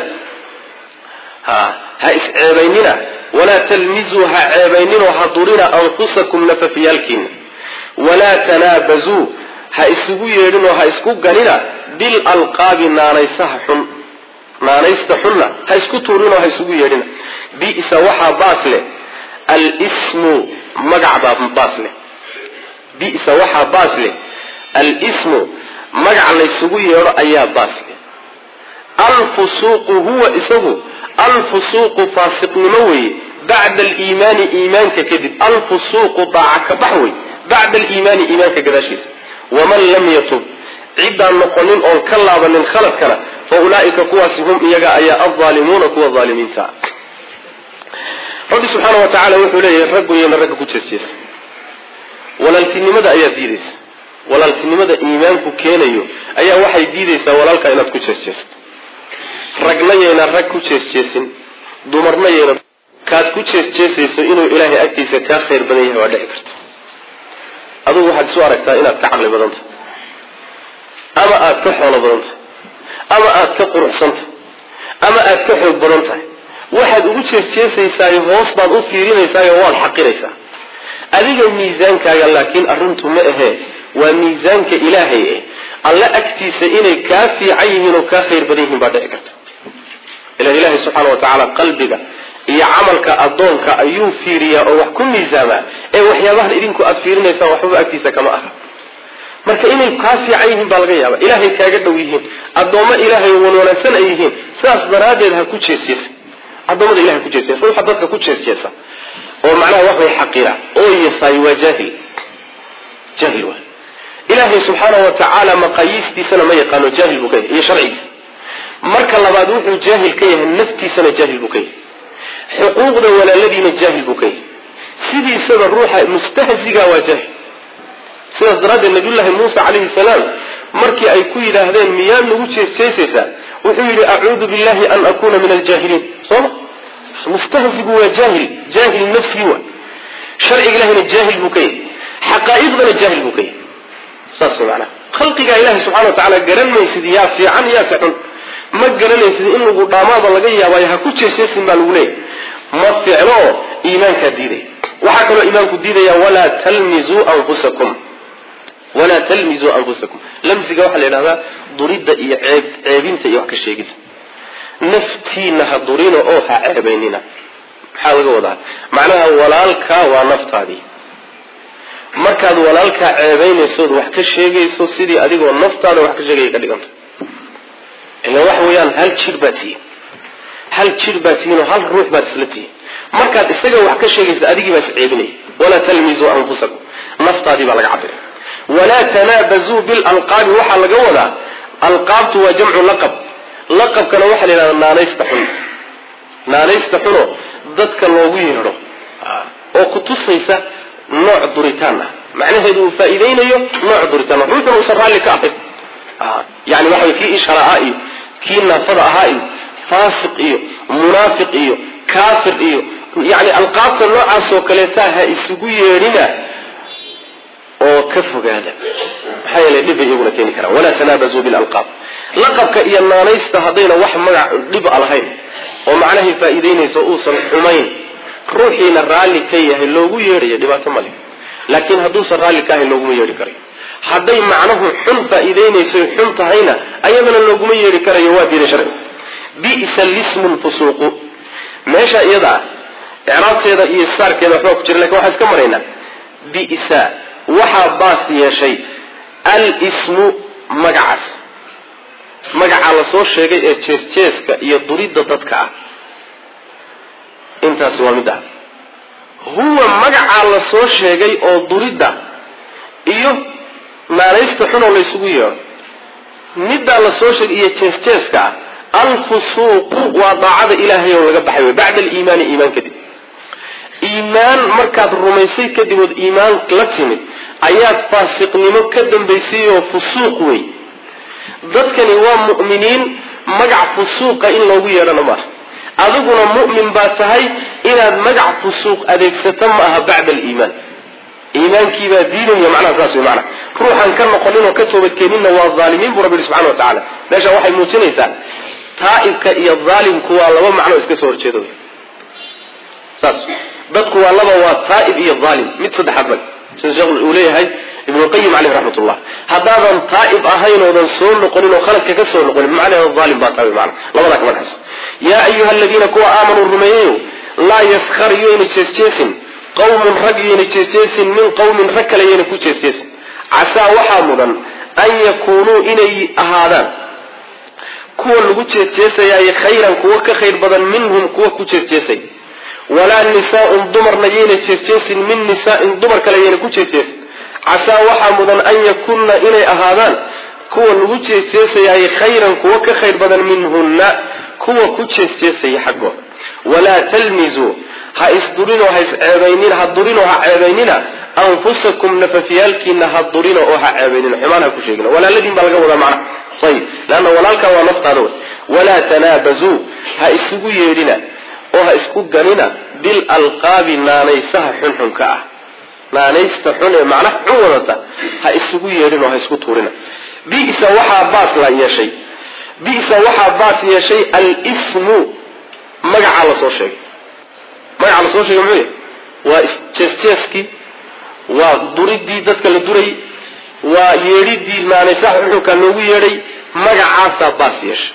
ha ha isceebaynina walaa talmizuu ha ceebayninoo ha durina anfusakum nafafyaalkiina walaa tanaabazuu ha isugu yeedhinoo ha isku ganina bilalqaabi naanaysaha xun naanaysta xunna ha isku tuurinoo ha isugu yeedhina bisa waxaa baas leh alsmu magac baa baas leh bisa waxaa baas leh alsmu magac laysugu yeedho ayaa baas leh alfusuuqu huwa isagu alfusuuqu faasiqnimo weeye bacda aliimaani iimaanka kadib alfusuuqu daaca ka bax wey bacda aliimaani iimaanka gadaashiisa waman lam yatub ciddaan noqonin oon ka laabanin khaladkana fa ulaa'ika kuwaasi hum iyaga ayaa aldaalimuuna kuwa aalimiinta rabbi subxaana wa tacaala wuxuu leeyahay ragguyana ragga ku jeesjeesa walaaltinimada ayaa diidaysa walaaltinimada iimaanku keenayo ayaa waxay diidaysaa walaalka inaad ku jeesjeesto ragna yayna rag ku jeesjeesin dumarna yayna kaad ku jeesjeesayso inuu ilaahay agtiisa kaa khayr badan yahay waa dhici karta adugu waxaad isu aragtaa inaad ka caqli badan tahay ama aad ka xoolo badan tahay ama aad ka quruxsan tahay ama aad ka xoog badan tahay waxaad ugu jeesjeesaysaayo hoos baad u fiirinaysaayoo waad xaqiraysaa adiga miisaankaaga laakiin arrintu ma ahee waa miisaanka ilaahay eh alle agtiisa inay kaa fiican yihiin oo kaa khayr badan yihiin baa dhici karta ila ilaahay subxaana wa tacaala qalbiga iyo camalka addoonka ayuu fiiriyaa oo wax ku miisaamaa ee waxyaabahan idinku aad fiirinaysaan waxbaba agtiisa kama aha marka inay kaa fiican yihiin baa laga yaaba ilaahay kaaga dhow yihiin addoommo ilaahay wanwanaagsan ay yihiin sidaas daraaddeed ha ku jeesjeesa addoommada ilahay ku jeesjeesa ruuxa dadka ku jeesjeesa oo macnaha wax way xaqira oo yasaay waa jaahil jaahil waa ilaahay subxaana wa tacaala maqaayiistiisana ma yaqaano jaahil buu ka yahay iyo sharcigiisa marka labaad wuxuu jaahil ka yahay naftiisana jaahil buu ka yahay xuquuqda walaaladiina jaahil buu ka yahay sidiisaba ruuxa mustahziga waa jaahil sidaas daraaddeed nabiyullaahi muuse calayhi salaam markii ay ku yidhaahdeen miyaad nagu jeesjeesaysaa wuxuu yidhi acuudu billahi an akuuna min aljaahiliin sooma mustahzigu waa jaahil jaahil nafsi wa sharciga ilahina jaahil buu ka yahay xaqaa'iqdana jaahil buu ka yahay saas macnaha khalqigaa ilahi subxana wa tacaala garan maysid yaa fiican yaase xun ma garanaysid in lagu dhaamaada laga yaabaayo ha ku jeesjeesin baa lagu leeyahy ma ficlo iimaankaa diidaya waxaa kaloo iimaanku diidaya walaa talmizuu anfusakum walaa talmizuu anfusakum lamsiga waxaa la yidhahdaa duridda iyo ceeb ceebinta iyo wax ka sheegida naftiina ha durina oo ha ceebaynina maxaa laga wadaa macnaha walaalkaa waa naftaadii markaad walaalkaa ceebaynaysood wax ka sheegayso sidii adigoo naftaada wax ka sheegaya ka dhiganta ila waxa weeyaan hal jir baad tihiin hal jir baad tihiin oo hal ruux baad isla tihiin markaad isaga wax ka sheegaysa adigii baa is ceebinaya walaa talmizuu anfusakum naftaadii baa laga cabira walaa tanaabazuu bilalqaabi waxaa laga wadaa alqaabtu waa jamcu laqab laqabkana waxaa la yidhahdaa naanaysta xun naanaysta xuno dadka loogu yeedho oo ku tusaysa nooc duritaan ah macnaheedu uu faa'iidaynayo nooc duritaan ah ruuxuna uusan raalli ka ahayn yani waxa kii ishara ahaa iyo kii naafada ahaa iyo faasiq iyo munaafiq iyo kaafir iyo yani alqaabta noocaasoo kaleeta ha isugu yeedhina oo ka fogaada maxaa yeele dhib bay iyaguna keeni karaan walaa tanaabazuu bilalqaab laqabka iyo naanaysta haddayna wax magac dhib a lahayn oo macnahay faa'iidaynayso uusan xumayn ruuxiina raalli ka yahay loogu yeedhayo dhibaato male laakiin hadduusan raalli ka ahayn looguma yeedhi karayo hadday macnuhu xun faa'iidaynayso xun tahayna ayadana looguma yeedhi karayo waa diiday sharcigu bisa lismu lfusuuqu meesha iyada ah icraabteeda iyo saarkeeda waxbaa ku jira lakin waxaan iska maraynaa bisa waxaa baas yeeshay al-ismu magacaas magacaa la soo sheegay ee jees-jeeska iyo duridda dadka ah intaasi waa mid ah huwa magacaa la soo sheegay oo duridda iyo naanaysta xunoo laysugu yeedho middaa la soo sheegay iyo jees-jeeska ah alfusuuqu waa daacada ilaahay oo laga baxay wey bacda aliimaani iimaan kadib iimaan markaad rumaysay kadib ood iimaan la timid ayaad faasiqnimo ka dambaysay oo fusuuq wey dadkani waa mu'miniin magac fusuuqa in loogu yeedhana maaha adiguna mu'min baa tahay inaad magac fusuuq adeegsato ma aha bacda aliimaan iimaankiibaa diinaya macnaha saas wey macnaha ruuxaan ka noqonin oo ka toobadkeeninna waa dhaalimiin buu rabbi yihi subxana wa tacala meesha waxay muujinaysaa taa'ibka iyo dhaalimku waa laba macno iska soo horjeeda wey saas dadku waa laba waa taa'ib iyo dhaalim mid saddexaad male sida sheekh uu leeyahay ibnuqayim caleyh raxmat ullah haddaadan taa'ib ahayn oodan soo noqonin oo khaladka ka soo noqonin macnaheeda aalim baa tahay mana labadaa kama dhexayso yaa ayuha aladiina kuwa aamanuu rumeeyeyo laa yaskar yoyna jeesjeesin qawmun rag yoyna jeesjeesin min qawmin rag kale yoyna ku jeesjeesin casaa waxaa mudan an yakuunuu inay ahaadaan kuwa lagu jeesjeesayaayo khayran kuwa ka khayr badan minhum kuwa ku jeesjeesay walaa nisaaun dumarna yayna jeesjeesin min nisaain dumar kale yayna ku jeesjeesin casaa waxaa mudan an yakunna inay ahaadaan kuwa lagu jeesjeesayaayo khayran kuwa ka khayr badan minhunna kuwa ku jeesjeesaya xaggooda walaa talmizuu ha isdurinoo ha isceebaynina ha durinoo ha ceebaynina anfusakum nafafyaalkiina ha durina oo ha ceebaynina xumaan ha ku sheegina walaaladiin baa laga wadaa macna ayib leanna walaalkaa waa naftaada wey walaa tanaabazuu ha isugu yeedhina oo ha isku ganina bilalqaabi naanaysaha xunxunka ah naanaysta xun ee macnaha xun wadata ha isugu yeedhin oo ha isku tuurina bisa waxaa baas la yeeshay bisa waxaa baas yeeshay alsmu magacaa lasoo sheegay magacaa lasoo sheegay muxuu yahy waa jeesjeeskii waa duridii dadka la durayy waa yeedhidii naanaysaha xunxunka loogu yeedhay magacaasaa baas yeeshay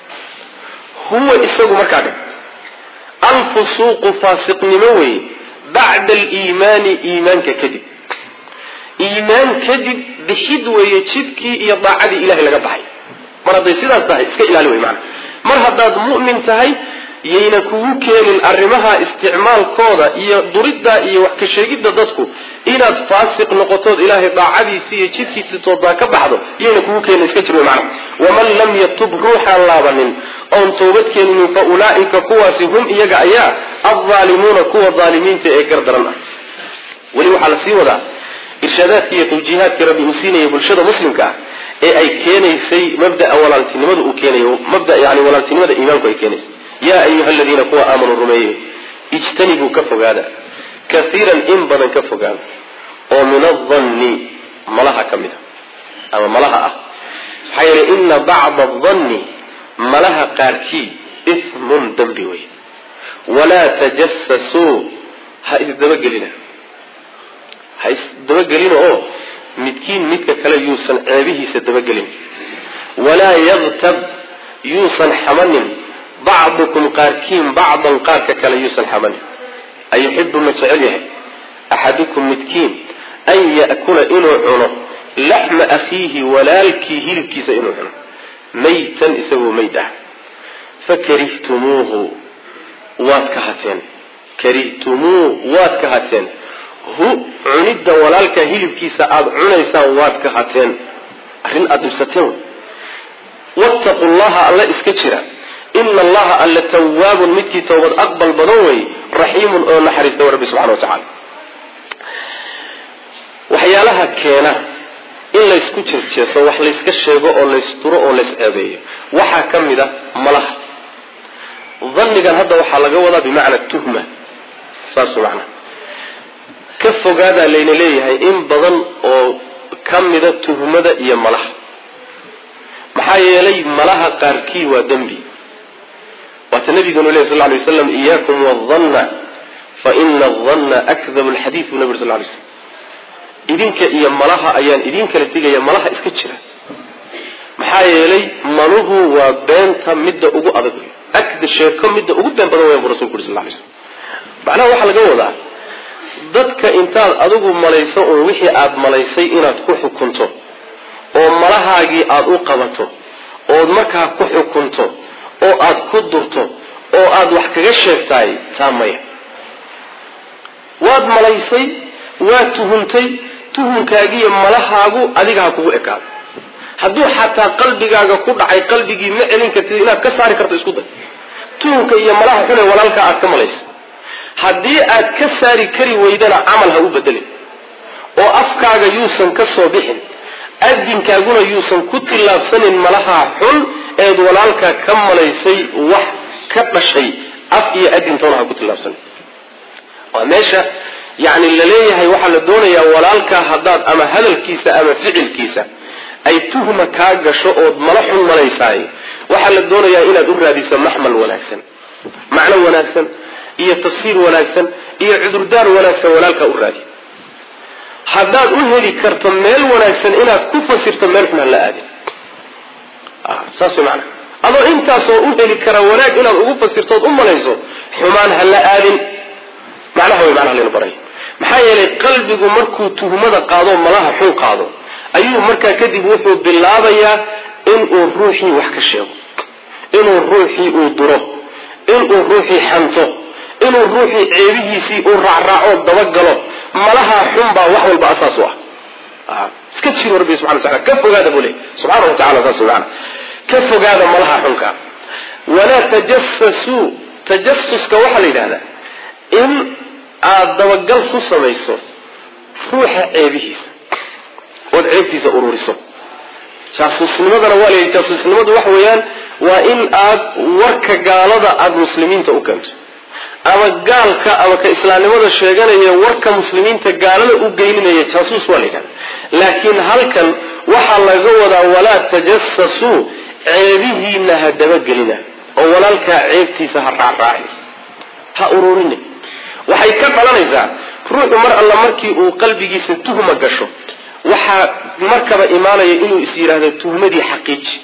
huwa isagu markaa dhe alfusuuqu faasiqnimo weeye bacda aliimaani iimaanka kadib iimaan kadib bixid weeye jidkii iyo daacadii ilahay laga baxay mar hadday sidaas tahay iska ilaali wey maana mar haddaad mu'min tahay yayna kugu keenin arrimaha isticmaalkooda iyo duridda iyo wax ka sheegidda dadku inaad faasiq noqotood ilaahay daacadiisi iyo jidkiisi toodaa ka baxdo yayna kugu keenin iska jir wey macana waman lam yatub ruuxaan laabanin oon toobad keeninin fa ulaa'ika kuwaasi hum iyaga ayaa aldaalimuuna kuwa daalimiinta ee gardaran ah weli waxaa la sii wadaa irshaadaadkii iyo tawjiihaadkii rabbi uu siinaya bulshada muslimka ah ee ay keenaysay mabdaa walaaltinimada uu keenayo mabda yani walaaltinimada iimaanku ay keenaysay yaa ayuha aladiina kuwa aamanuu rumeeye ijtanibuu ka fogaada kaiiran in badan ka fogaada oo min adanni malaha ka mid a ama malaha ah maxaa yeele ina bacda adanni malaha qaarkii ismun dembi wey walaa tajasasuu ha isdabagelina ha isdabagelina oo midkiin midka kale yuusan ceebihiisa dabagelin walaa yaktab yuusan xamanin bacdukum qaarkiin bacdan qaarka kale yuusan xamanin ayuxibu ma jecel yahay axadukum midkiin an ya'kula inuu cuno laxma akhiihi walaalkii hilibkiisa inuu cuno maytan isagoo mayd ah fakarihtumuuhu waad ka hateen karihtumuu waad ka hateen hu cunidda walaalka hilibkiisa aada cunaysaan waad ka hateen arrin aada dhibsateen wattaqu llaha alla iska jira ina allaha alla tawaabun midkii towbad aqbal badan wey raxiimun oo naxariista rabbi subxana wa tacala waxyaalaha keena in laysku jeesjeeso wax layska sheego oo laysturo oo lays ceebeeyo waxaa ka mid a malaha dhannigan hadda waxaa laga wadaa bimacna tuhma saas macna ka fogaadaa layna leeyahay in badan oo ka mida tuhmada iyo malaha maxaa yeelay malaha qaarkii waa dembi waata nabiganu leh sal lay waslam iyaakum wadanna fa ina adanna akdabu lxadiid buu nabig sal lay slam idinka iyo malaha ayaan idin kala digaya malaha iska jira maxaa yeelay maluhu waa beenta midda ugu adag akda sheeko midda ugu been badan weyan bu rasulku uri sal lay slam macnaha waxaa laga wadaa dadka intaad adigu malayso uun wixii aada malaysay inaad ku xukunto oo malahaagii aada u qabato ood markaa ku xukunto oo aada ku durto oo aada wax kaga sheegtaay taa maya waad malaysay waad tuhuntay tuhumkaagiiyo malahaagu adiga ha kugu ekaado hadduu xataa qalbigaaga ku dhacay qalbigii ma celin kartid inaad ka saari karto isku day tuhumka iyo malaha xune walaalkaa aad ka malaysa haddii aad ka saari kari weydana camal ha u bedelin oo afkaaga yuusan ka soo bixin adinkaaguna yuusan ku tillaabsanin malahaa xun eed walaalkaa ka malaysay wax ka dhashay af iyo adintoona ha ku tillaabsanin waa meesha yacni laleeyahay waxaa la doonayaa walaalkaa haddaad ama hadalkiisa ama ficilkiisa ay tuhma kaa gasho ood mala xun malaysaay waxaa la doonayaa inaad u raadiso maxmal wanaagsan macno wanaagsan iyo tafsiir wanaagsan iyo cudurdaar wanaagsan walaalkaa u raadi haddaad u heli karto meel wanaagsan inaad ku fasirto meel xun ha la aadin saas way macnaha adoo intaasoo u heli kara wanaag inaad ugu fasirtood u malayso xumaan ha la aadin macnaha way macnaha laynu baray maxaa yeelay qalbigu markuu tuhmada qaado malaha xun qaado ayuu markaa kadib wuxuu bilaabayaa inuu ruuxii wax ka sheego inuu ruuxii uu duro inuu ruuxii xanto inuu ruuxii ceebihiisii uu raacraaco dabagalo malaha xun baa wax walba asaas u ah iska jiro rabbi subxana watacala ka fogaada buu leey subxaana wa tacala saas maana ka fogaada malaha xunka walaa tajasasuu tajasuska waxaa la yidhahdaa in aada dabagal ku samayso ruuxa ceebihiisa ood ceebtiisa ururiso jaasuusnimadana waa la jaasuusnimadu waxa weeyaan waa in aad warka gaalada aada muslimiinta u keento ama gaalka ama ka islaamnimada sheeganaya warka muslimiinta gaalada u geyninaya jaasuus waa la yidhahda laakiin halkan waxaa laga wadaa walaa tajasasuu ceebihiina ha dabagelina oo walaalkaa ceebtiisa ha raacraacin ha ururina waxay ka dhalanaysaa ruuxu mar alla markii uu qalbigiisa tuhma gasho waxaa markaba imaanaya inuu is yidhaahdo tuhmadii xaqiiji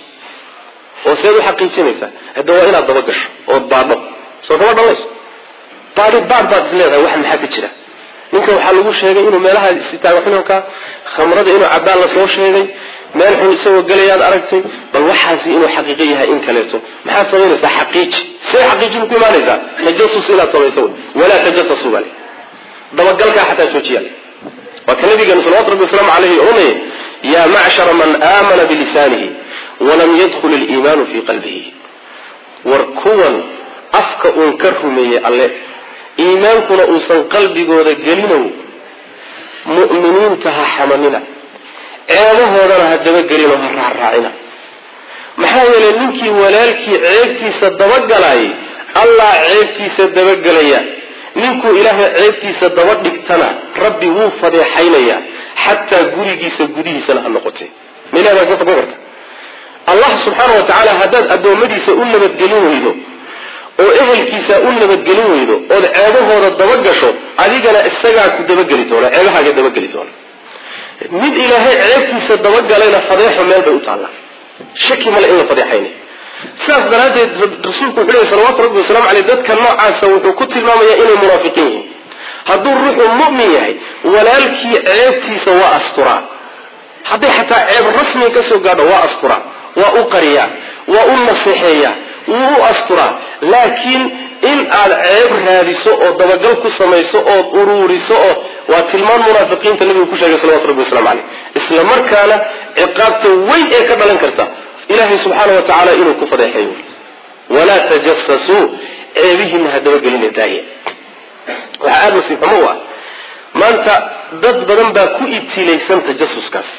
oo seed u xaqiijinaysaa hadda waa inaad daba gasho ood baadho soo kama dhalayso baadi baad baad is leedahay wax maxaa ka jira ninka waxaa lagu sheegay inuu meelaha istaago xununka khamrada inuu cabaan lasoo sheegay meel xun isagoo gelayaad aragtay bal waxaasi inuu xaqiiqo yahay in kaleeto maxaad samaynaysaa xaqiiji see xaqiijin ku imaanaysaa tajasus inaad samayso walaa tajasasu bale dabagalkaa xataa joojiya waa ka nabigeenu salawatu rabbi wasalaamu caleyhi oranaya yaa macshara man aamana bilisaanihi walam yadkhul iliimaanu fii qalbihi war kuwan afka uun ka rumeeyey alle iimaankuna uusan qalbigooda gelinow mu'miniinta ha xamanina ceebahoodana ha dabagelinoo ha raacraacina maxaa yeelay ninkii walaalkii ceebtiisa dabagalaayay allah ceebtiisa dabagelaya ninkuu ilaahay ceebtiisa daba dhigtana rabbi wuu fadeexaynayaa xataa gurigiisa gudihiisana ha noqotay milaha baa ka fogan karta allah subxaana wa tacaala haddaad addoommadiisa u nabadgelin weydo oo ehelkiisa u nabadgelin weydo ood ceebahooda dabagasho adigana isagaa ku dabageli doona ceebahaaga dabageli doona mid ilaahay ceebtiisa dabagalayna fadeexo meel bay u taallaa shaki male in la fadeexaynay sidaas daraaddeed rasuulku wuxuu lehy salawatu rabbi wasalaamu caleyh dadka noocaasa wuxuu ku tilmaamayaa inay munaafiqiin yihiin hadduu ruuxuu mu'min yahay walaalkii ceebtiisa waa asturaa hadday xataa ceeb rasmiga ka soo gaadho waa asturaa waa u qariyaa waa u naseexeeyaa wuu u asturaa laakiin in aad ceeb raadiso oo dabagal ku samayso ood uruuriso oo waa tilmaan munaafiqiinta nabigu ku sheegay salawatu rabbi waslamu caleyh isla markaana ciqaabta weyn ee ka dhalan karta ilaahay subxaana wa tacaala inuu ku fadeexeeyo walaa tajasasuu ceebihiina ha dabagelina daaya waxaa aada nasiib xumo u ah maanta dad badan baa ku ibtilaysan tajasuskaas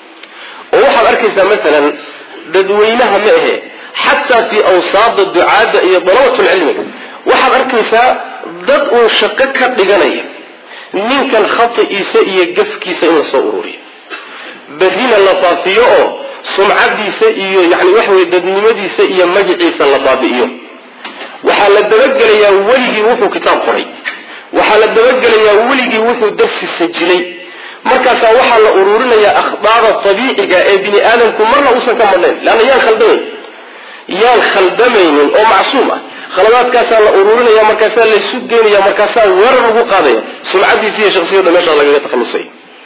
oo waxaad arkaysaa masalan dadweynaha ma ahe xataa fii awsaada ducaadda iyo dalabatulcilmiga waxaad arkaysaa dad uun shaqo ka dhiganaya ninkan khati'iisa iyo gafkiisa in lasoo ururiyo berrina la faafiyo oo sumcadiisa iyo yani waxa weye dadnimadiisa iyo magaciisa la baabi'iyo waxaa la dabagelayaa weligii wuxuu kitaab qoray waxaa la dabagelayaa weligii wuxuu darsi sajilay markaasaa waxaa la ururinayaa akhdaada abiiciga ee bini aadamku marna uusan ka madnayn leanna yaan khaldamayn yaan khaldamaynin oo macsuum ah khaladaadkaasaa la ururinaya markaasaa laysu geenaya markaasaa weerar lagu qaadaya sumcadiisa iyo shaksiyada meeshaa lagaga takhalusay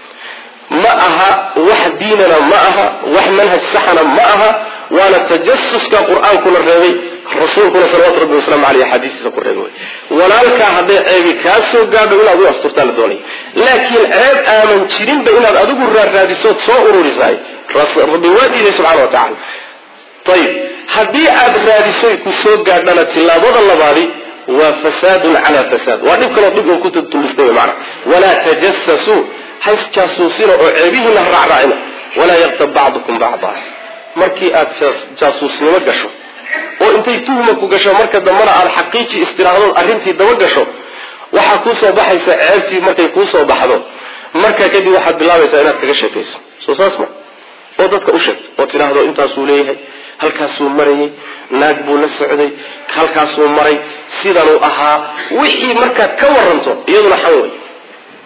ma aha wax diinana ma aha wax manhaj saxana ma aha waana tajasuska qur-aankuna reebay rasuulkuna salawatu rabbi wasalaamu aleyh axaadiistiisa ku reebay walaalkaa hadday ceebi kaa soo gaadho inaad u asturtaa la doonaya laakiin ceeb aaman jirinba inaad adigu raarraadisood soo ururisahay rabbi waa diiday subxana wa tacala ayib haddii aad raadisoy ku soo gaadhana tilaabada labaadi waa fasaadun calaa fasaad waa dhib kaloo dhib un ku tulistay mana walaa tajasasuu hays jaasuusina oo ceebihiina ha raacraacina walaa yaktab bacdukum bacda markii aad jaasuusnimo gasho oo intay tuhma ku gasho marka dambana aad xaqiiji istiraahdood arrintii daba gasho waxaa kuusoo baxaysa ceebtii markay kuusoo baxdo markaa kadib waxaad bilaabaysaa inaad kaga sheekayso soo saas ma oo dadka u sheegto oo tidhaahdo intaasuu leeyahay halkaasuu marayay naag buu la socday halkaasuu maray sidanuu ahaa wixii markaad ka waranto iyaduna xan wey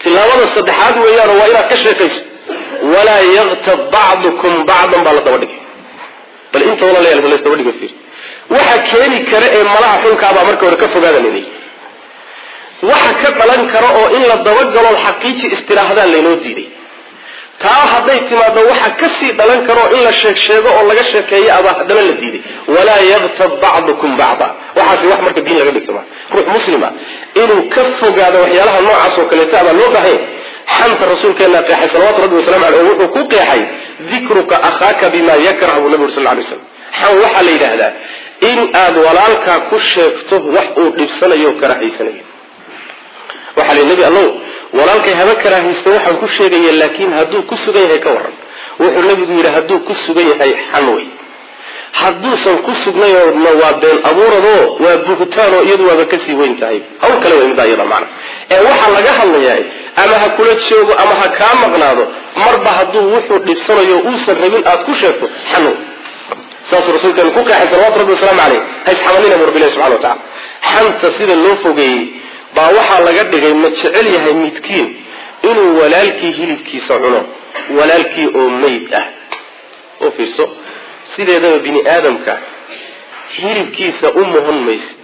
tilaabada saddexaad weeyaan waa inaad ka sheekayso walaa yaktab bacdukum bacdan baa la daba dhigay bal inta walaalayaal la daba dhiga fiir waxa keeni kara ee malaha xunkaabaa marka hore ka fogaada layihi waxa ka dhalan kara oo in la dabagalo xaqiiji istiraahadaan laynoo diiday taa hadday timaado waxa kasii dhalan karo in la sheeg sheego oo laga sheekeeyo abaa haddana la diiday walaa yaktab bacdukum bacda waxaasi wax marka diin laga dhigto ma ruux muslima inuu ka fogaado waxyaalaha noocaas oo kaleeta abaa loo baahanya xanta rasuulkeena qeexay salawatu rabbi wasalamu aleyh oo wuxuu ku qeexay dikruka akhaaka bima yakrah buu nabi ur sal lay slam xan waxaa la yidhaahdaa in aad walaalkaa ku sheegto wax uu dhibsanayo o karahaysanayo waxaa la nebi allow walaalkay haba karaahaysta waxaan ku sheegaya laakiin hadduu ku sugan yahay ka waran wuxuu nebigu yidhi hadduu ku sugan yahay xan wey hadduusan ku sugnayoodna waa been abuuradoo waa buhtaanoo iyadu waaba kasii weyn tahay hawl kale way midaa iyada macna ee waxaa laga hadlayaa ama ha kula joogo ama ha kaa maqnaado marba hadduu wuxuu dhibsanayo uusan rabin aad ku sheegto xan wey saasuu rasuulkeenu ku qeexay salawatu rabbi wasalaamu caleyh haysxamanina bu rabbilahi subxana wa tacala xanta sida loo fogeeyey baa waxaa laga dhigay ma jecel yahay midkiin inuu walaalkii hilibkiisa cuno walaalkii oo meyd ah oo fiirso sideedaba bini aadamka hilibkiisa u muhan maysid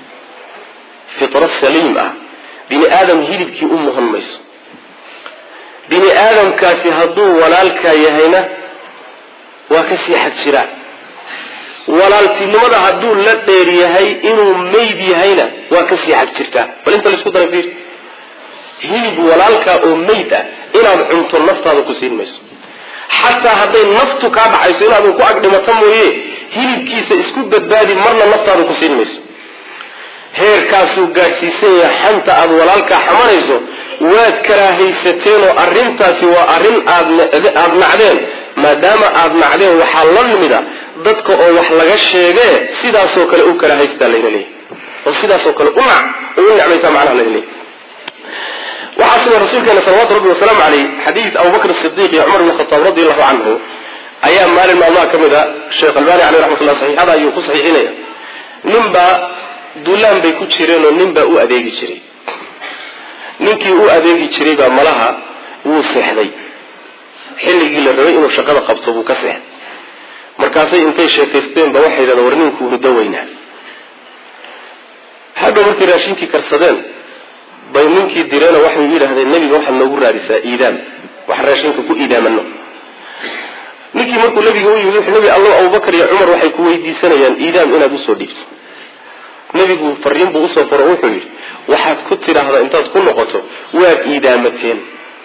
fitro saliim ah bini aadam hilibkii u muhan mayso bini aadamkaasi hadduu walaalkaa yahayna waa kasii xag jiraan walaaltinimada hadduu la dheer yahay inuu meyd yahayna waa kasii xag jirtaa bal inta laisku dara fiir hilib walaalkaa oo meyd ah inaad cunto naftaada ku siin mayso xataa hadday naftu kaa dhacayso inaadan ku agdhimato mooye hilibkiisa isku badbaadi marna naftaada ku siin mayso heerkaasuu gaadhsiisan yahay xanta aada walaalkaa xamanayso waad karaahaysateen oo arrintaasi waa arrin aadaada nacdeen maadaama aada nacdeen waxaa la nimida dadka oo wax laga sheegee sidaasoo kale u karaahaysataa layna leeyahy oo sidaasoo kale u nac oo u necmaysaa macnaha layna leeyahy waxaa sida rasuulkeena salawatu rabbi wasalaamu caleyh xadiid abubakr sidiiq iyo cumar bn khataab radi allahu canhu ayaa maalin maalmaha ka mid a sheekh albani caleyh raxmatullah saxiixada ayuu ku saxiixinaya ninbaa duulaan bay ku jireen oo nin baa u adeegi jiray ninkii u adeegi jiray baa malaha wuu seexday xilligii la rabay inuu shaqada qabto buu ka seexday markaasay intay sheekaysteen ba waxay yidhahdeen war ninkuu hurdo weynaa hadhow markay raashinkii karsadeen bay ninkii direeno waxay u yidhahdeen nebiga waxaad noogu raadisaa iidaam waxaan raashinka ku iidaamano ninkii markuu nabiga u yimid wuxuu nebi allow abubakar iyo cumar waxay ku weydiisanayaan iidaam inaad usoo dhiibto nebigu fariin buu usoo faro wuxuu yidhi waxaad ku tidhaahdaa intaad ku noqoto waad iidaamateen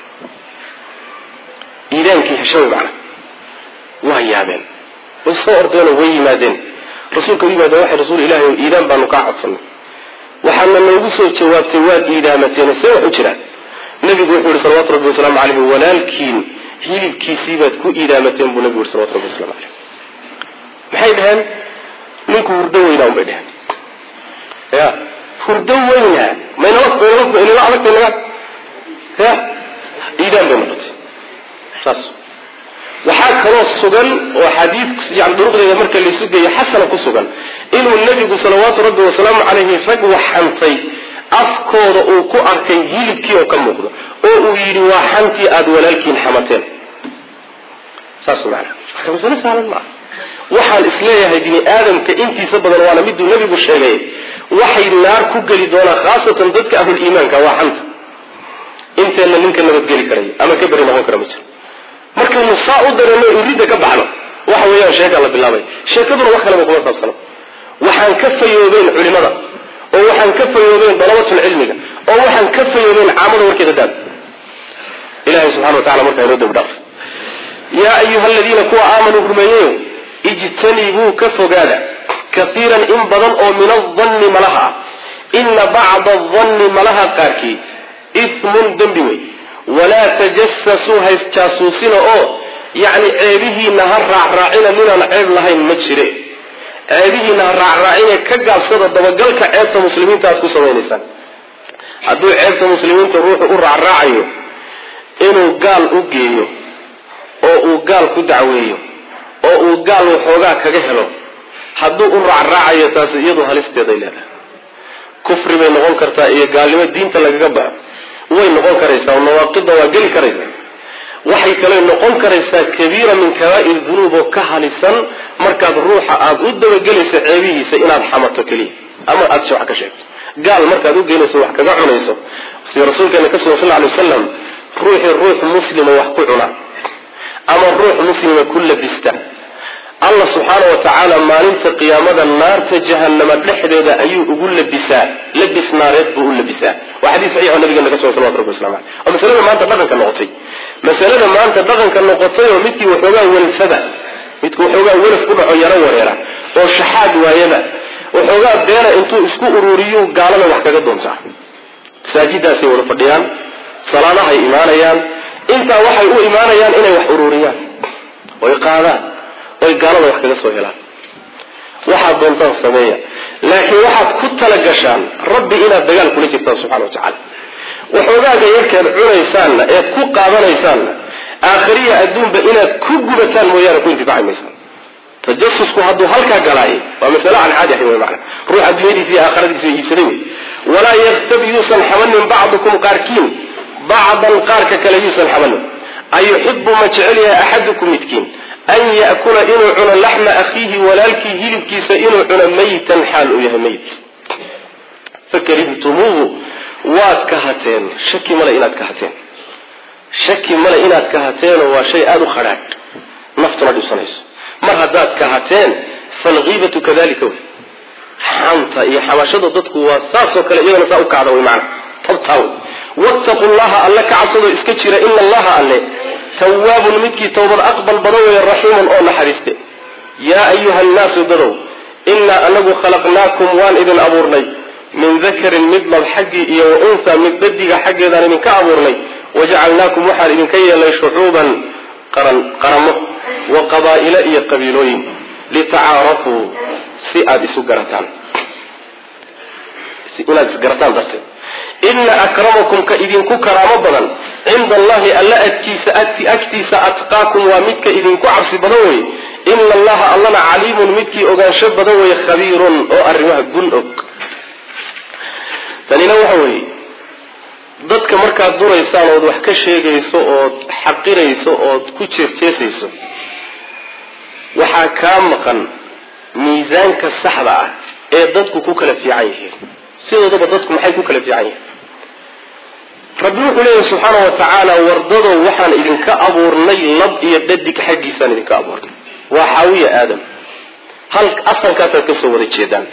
iidaankii heshawe macna waa yaabeen way soo ordeenoo way yimaadeen rasuulka u yimaadeen waxay rasuul ilahi o iidaan baanu kaa codsanay waxaadna noogu soo jawaabtay waad iidaamateen see wax u jiraan nebigu wuxuu yihi salawatu rabbi wasalaamu caleyhi walaalkiin hilibkiisii baad ku iidaamateen buu nebigu yihi salawatu rabbi waslamu caleyh maxay dhaheen ninku hurdo weynaa un bay dheheen ya hurdo weynaa maynala adagtay naga ya iidaan bay noqotay saas waxaa kaloo sugan oo xadiid yani duruqdeeda marka laysu geeyo xasana ku sugan inuu nebigu salawaatu rabbi wasalaamu caleyhi rag waxantay afkooda uu ku arkay hilibkii oo ka muuqdo oo uu yidhi waa xantii aada walaalkiin xamateen saas maana marka masale saalan maaha waxaan isleeyahay bini aadamka intiisa badan waana miduu nebigu sheegay waxay naar ku geli doonaan khaasatan dadka ahluliimaanka waa xanta inteenna ninka nabadgeli karay ama ka beri noqon kara ma jiro markaynu saa u dareeno iridda ka baxno waxa weeyaan sheekaa la bilaabay sheekaduna wax kaleba kuma saabsano waxaan ka fayoobeyn culimada oo waxaan ka fayoobeyn dalabatul cilmiga oo waxaan ka fayoobeyn caamada warkeeda daad ilahay subxana wa tacala markaa inoo dambi dhaaf yaa ayuha aladiina kuwa aamanuu rumeeyeyo ijtanibuu ka fogaada kaiiran in badan oo min adanni malaha ah ina bacda adanni malaha qaarkii ismun dembi wey walaa tajasasuu haysjaasuusina oo yacni ceebihiina ha raacraacina ninaan ceeb lahayn ma jire ceebihiina ha raacraacine ka gaabsada dabagalka ceebta muslimiinta aad ku samaynaysaan hadduu ceebta muslimiinta ruuxu u raacraacayo inuu gaal u geeyo oo uu gaal ku dacweeyo oo uu gaal waxoogaa kaga helo hadduu u raacraacayo taasi iyadu halisteeday leedahay kufri bay noqon kartaa iyo gaalnimo diinta lagaga baxo way noqon karaysaa nawaaqida waa geli karaysaa waxay kale noqon karaysaa kabiira min kabaa'ir dunuub oo ka halisan markaad ruuxa aada u dabagelayso ceebihiisa inaad xamato keliya ama aada si wax ka sheegto gaal markaad u geynayso wax kaga cunayso sida rasuulkeena ka sugan sal ly wasalam ruuxii ruux muslima wax ku cuna ama ruux muslima ku labista allah subxaana wa tacaala maalinta qiyaamada naarta jahanama dhexdeeda ayuu ugu labisaa labis naareed buu u labisaa waa xadiis saxiixo nabigeena ka sugan salawatu rabbi waslamu aleyh oo masalada maanta dhaqanka noqotay masalada maanta dhaqanka noqotay oo midkii waxoogaa welfada midku waxoogaa welaf ku dhaco yaro wareera oo shaxaad waayaba waxoogaa beena intuu isku ururiyo gaalada wax kaga doontaa masaajidaasay wada fadhiyaan salaadahay imaanayaan intaa waxay u imaanayaan inay wax ururiyaan oy qaadaan oy gaalada wax kaga soo helaan waxaad doontaan sameeya laakiin waxaad ku tala gashaan rabbi inaad dagaal kula jirtaan subxana wa tacaala waxoogaaga yarkeed cunaysaanna eed ku qaadanaysaanna aakhiriya adduunba inaad ku gubataan mooyaane ku intifaaci maysaan tajasusku hadduu halkaa galaaye waa masale aan caadi ahayn wey macana ruux adduunyadiisa iyo aakhiradiisa iibsaday wey walaa yaktab yuusan xamanin bacdukum qaarkiin bacdan qaarka kale yuusan xamanin ayuxibu ma jecel yahay axadukum midkiin an ya'kula inuu cuno laxma akhiihi walaalkii hilibkiisa inuu cuno maytan xaal uu yahay mayt fakaribtumuuhu waad kahateen shaki male inaad kahateen shaki male inaad kahateenoo waa shay aada u khadhaadh naftuna dhibsanayso mar haddaad kahateen falkiibatu kadalika wey xanta iyo xamashada dadku waa saasoo kale iyagana saa u kacda wey macana tabtaa wey wattaqu llaha alle ka cabsadoo iska jira ina allaha alle tawaabun midkii towbad aqbal badan weeye raxiimun oo naxariiste yaa ayuha annaasu dadow innaa anagu khalaqnaakum waan idin abuurnay min dakarin mid lab xaggii iyo wa unha mid dhadiga xaggeedaan idinka abuurnay wajacalnaakum waxaan idinka yeelnay shucuuban qaran qaramo wa qabaa'ila iyo qabiilooyin litacaarafuu si aada isu garataan inaad isgarataan darteed ina akramakum ka idinku karaamo badan cinda allahi alla agtiisa agtiisa atqaakum waa midka idinku cabsi badan weye ina allaha allana caliimun midkii ogaansho badan weye khabiirun oo arrimaha gun og tanina waxa weeye dadka markaad duraysaan ood wax ka sheegayso ood xaqirayso ood ku jeesjeesayso waxaa kaa maqan miisaanka saxda ah ee dadku ku kala fiican yihiin sidoodaba dadku maxay ku kala fiican yihiin rabbi wuxuu leeyahy subxaana wa tacaala wardadow waxaan idinka abuurnay lab iyo dhadig xaggiisaan idinka abuurnay waa xaawiya aadam hal asalkaasaad kasoo wada jeedaan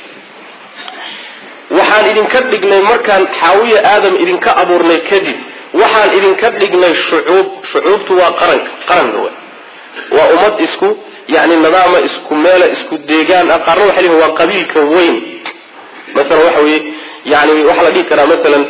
waxaan idinka dhignay markaan xaawiya aadam idinka abuurnay kadib waxaan idinka dhignay shucuub shucuubtu waa qaranka qaranka w waa ummad isku yani nidaama isku meela isku deegaan ah qaarna waxay leeyihin waa qabiilka weyn masalan waxa weye yani waxaa la dhihi karaa masalan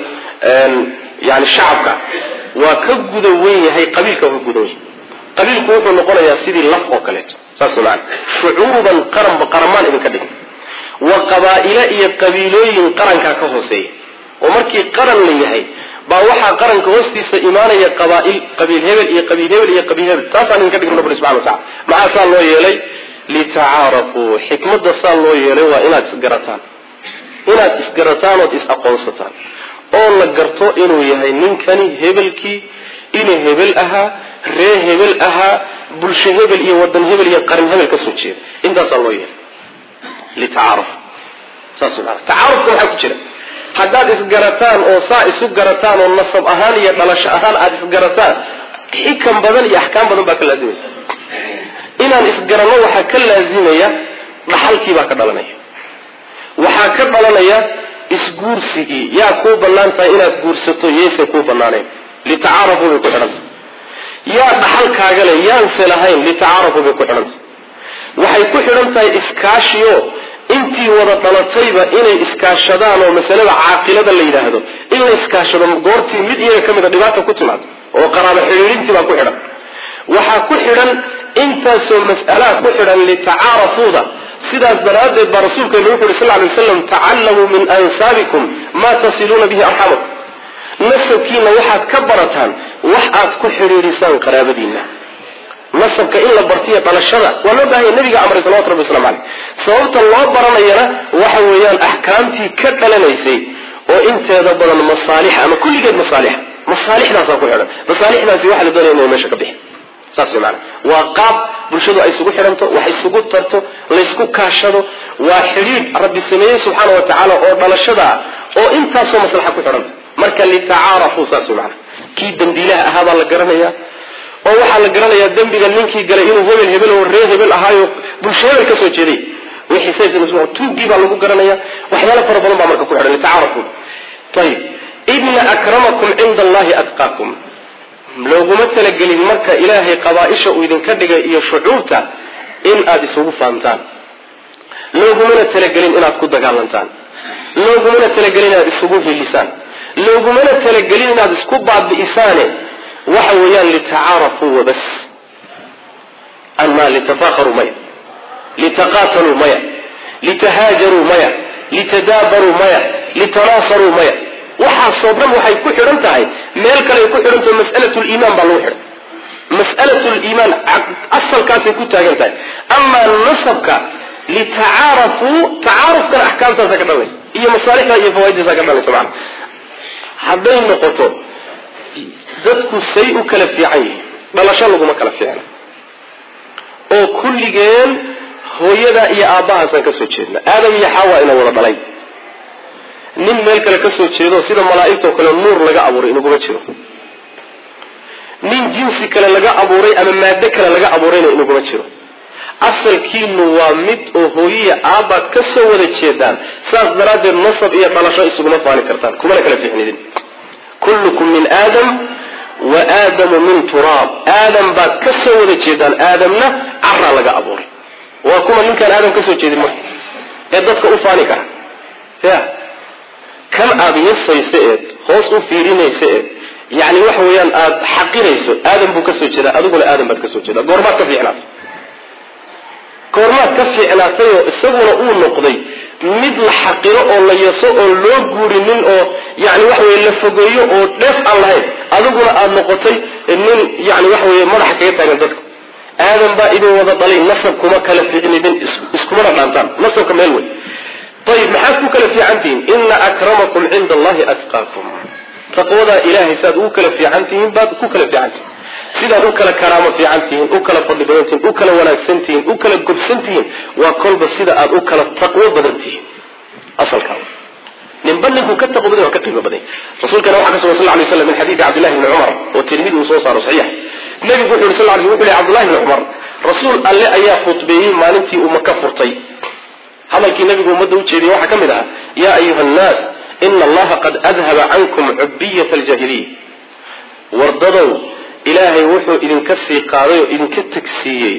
yani shacabka waa ka guda weyn yahay qabiilka waa ka guda weyn qabiilku wuxuu noqonayaa sidii laf oo kaleeto saas maana shucuuban qaranba qaramaan idinka dhigna wa qabaa'ila iyo qabiilooyin qarankaa ka hooseeya oo markii qaran la yahay baa waxaa qaranka hoostiisa imaanaya qabaail qabiil hebel iyo qabiil hebel iyo qabiil hebel taasaan idinka dhigna rabbi subxana watacala maxaa saa loo yeelay litacaarafuu xikmadda saa loo yeelay waa inaad isgarataan inaad isgarataan ood is aqoonsataan oo la garto inuu yahay ninkani hebelkii inuu hebel ahaa ree hebel ahaa bulsho hebel iyo wadan hebel iyo qaran hebel ka soo jeeda intaasaa loo yeelay litacaaruf saas maana tacaarufka waxaa ku jira haddaad isgarataan oo saa isu garataan oo nasab ahaan iyo dhalasho ahaan aada isgarataan xikam badan iyo axkaam badan baa ka laazimaysa inaan isgaranno waxaa ka laazimaya dhaxalkii baa ka dhalanaya waxaa ka dhalanaya isguursigii yaa kuu bannaan tahay inaad guursato yayse kuu bannaaneen litacaarafu bay ku xidhantay yaa dhaxalkaaga le yaanse lahayn litacaarafu bay ku xidhantay waxay ku xidhan tahay iskaashiyo intii wada dhalatayba inay iskaashadaan oo masalada caaqilada la yidhaahdo in la iskaashado goortii mid iyaga ka mida dhibaata ku timaado oo qaraabo xidhiirintii baa ku xidhan waxaa ku xidhan intaasoo mas'alaa ku xidhan litacaarafuuda sidaas daraaddeed baa rasuulkeenu wuxu uhi sal lay waslam tacallamuu min ansaabikum maa tasiluuna bihi arxamakum nasabkiina waxaad ka barataan wax aad ku xidhiidhisaan qaraabadiina nasabka in la bartiyo dhalashada waa loo baahanya nabiga amray salawatu rabbi waslamu caleyh sababta loo baranayana waxa weeyaan axkaamtii ka dhalanaysay oo inteeda badan masaalixa ama kulligeed masaalixa masaalixdaasaa ku xidhan masaalixdaasi waxaa la doonaya inay meesha ka bixin saas way maana waa qaab bulshadu ay isugu xidhanto wax isugu tarto laysku kaashado waa xidhiidh rabbi sameeyey subxaana wa tacaala oo dhalashada oo intaasoo maslaxa ku xidhanta marka litacaarafuu saas way maana kii dambiilaha ahaa baa la garanayaa oo waxaa la garanayaa dembiga ninkii galay inuu hebel hebel oo ree hebel ahaayo bulsho hebel ka soo jeeday tuugii baa lagu garanaya waxyaalo fara badan baa marka ku xidhan litacaarafuu ayib ina akramakum cinda allahi atqaakum looguma talagelin marka ilaahay qabaaisha uu idinka dhigay iyo shucuurta in aada isugu fahamtaan loogumana talagelin inaad ku dagaalantaan loogumana talagelin inaad isugu hilisaan loogumana talagelin inaad isku baabi'isaane waxa weeyaan litacaarafuu wabas ama litafaakaruu maya litaqaataluu maya litahaajaruu maya litadaabaruu maya litanaasaruu maya waxaasoo dhan waxay ku xidhan tahay meel kale ay ku xidhantaho mas'alat liimaan baa lagu xidhan mas'alat liimaan asalkaasay ku taagan tahay amaa nasabka litacaarafuu tacaarufkana axkaamtaasa ka dhalanaysa iyo masaalixda iyo fawaaiddaasa ka dhalanaysa macana hadday noqoto dadku say u kala fiican yihiin dhalasho laguma kala fiicna oo kulligeen hooyada iyo aabbahaasaan ka soo jeedna aadam iyo xaawa ina wada dhalay nin meel kale ka soo jeedo sida malaa'igtao kale nuur laga abuuray inaguma jiro nin jinsi kale laga abuuray ama maado kale laga abuurayna inaguma jiro asalkiinu waa mid oo hooyiya aabbaad ka soo wada jeedaan saas daraaddeed nasab iyo dhalasho isuguma faani kartaan kumana kala fiicnidin kullukum min aadam wa aadamu min turaab aadam baad ka soo wada jeedaan aadamna caraa laga abuuray waa kuma ninkaan aadam ka soo jeedin marka ee dadka u faani kara ya kan aada yasaysa eed hoos u fiirinaysa eed yani waxa weeyaan aada xaqirayso aadam buu ka soo jeedaa adiguna aadam baad ka soo jeedaa goormaad ka fiicnaatay goormaad ka fiicnaatayoo isaguna uu noqday mid la xaqiro oo la yaso oo loo guurinin oo yani waxa weye la fogeeyo oo dheef aan lahayn adiguna aada noqotay nin yani waxa weye madaxa kaga taagan dadka aadam baa idin wada dhalay nasab kuma kala fiicnidin iskumana dhaantaan nasabka meel wey ayib maxaad ku kala fiican tihiin ina akramakum cinda allahi atqaakum taqwadaa ilahay saad ugu kala fiican tihiin baad ku kala fiican tihiin sidaad u kala karaamo fiican tihiin u kala fadli badan tihiin u kala wanaagsan tihiin u kala gobsan tihiin waa kolba sida aad u kala taqwo badan tihiin asalkaa ninba ninkuu ka taqwo badan waa ka qiimo badan rasuulkana waxaa ka sugan sal lay slam min xadiidi cabdillahi bni cumar oo tirmidi uu soo saaro saxiix nabigu wuxu yhi sal l wuxu yhi cabdullahi bni cumar rasuul alle ayaa khudbeeyey maalintii uu maka furtay hadalkii nabigu ummadda u jeediyey waxaa ka mid ahaa yaa ayuha annaas ina allaha qad adhaba cankum cubiyata aljahiliya wardadow ilaahay wuxuu idinka sii qaaday oo idinka tagsiiyey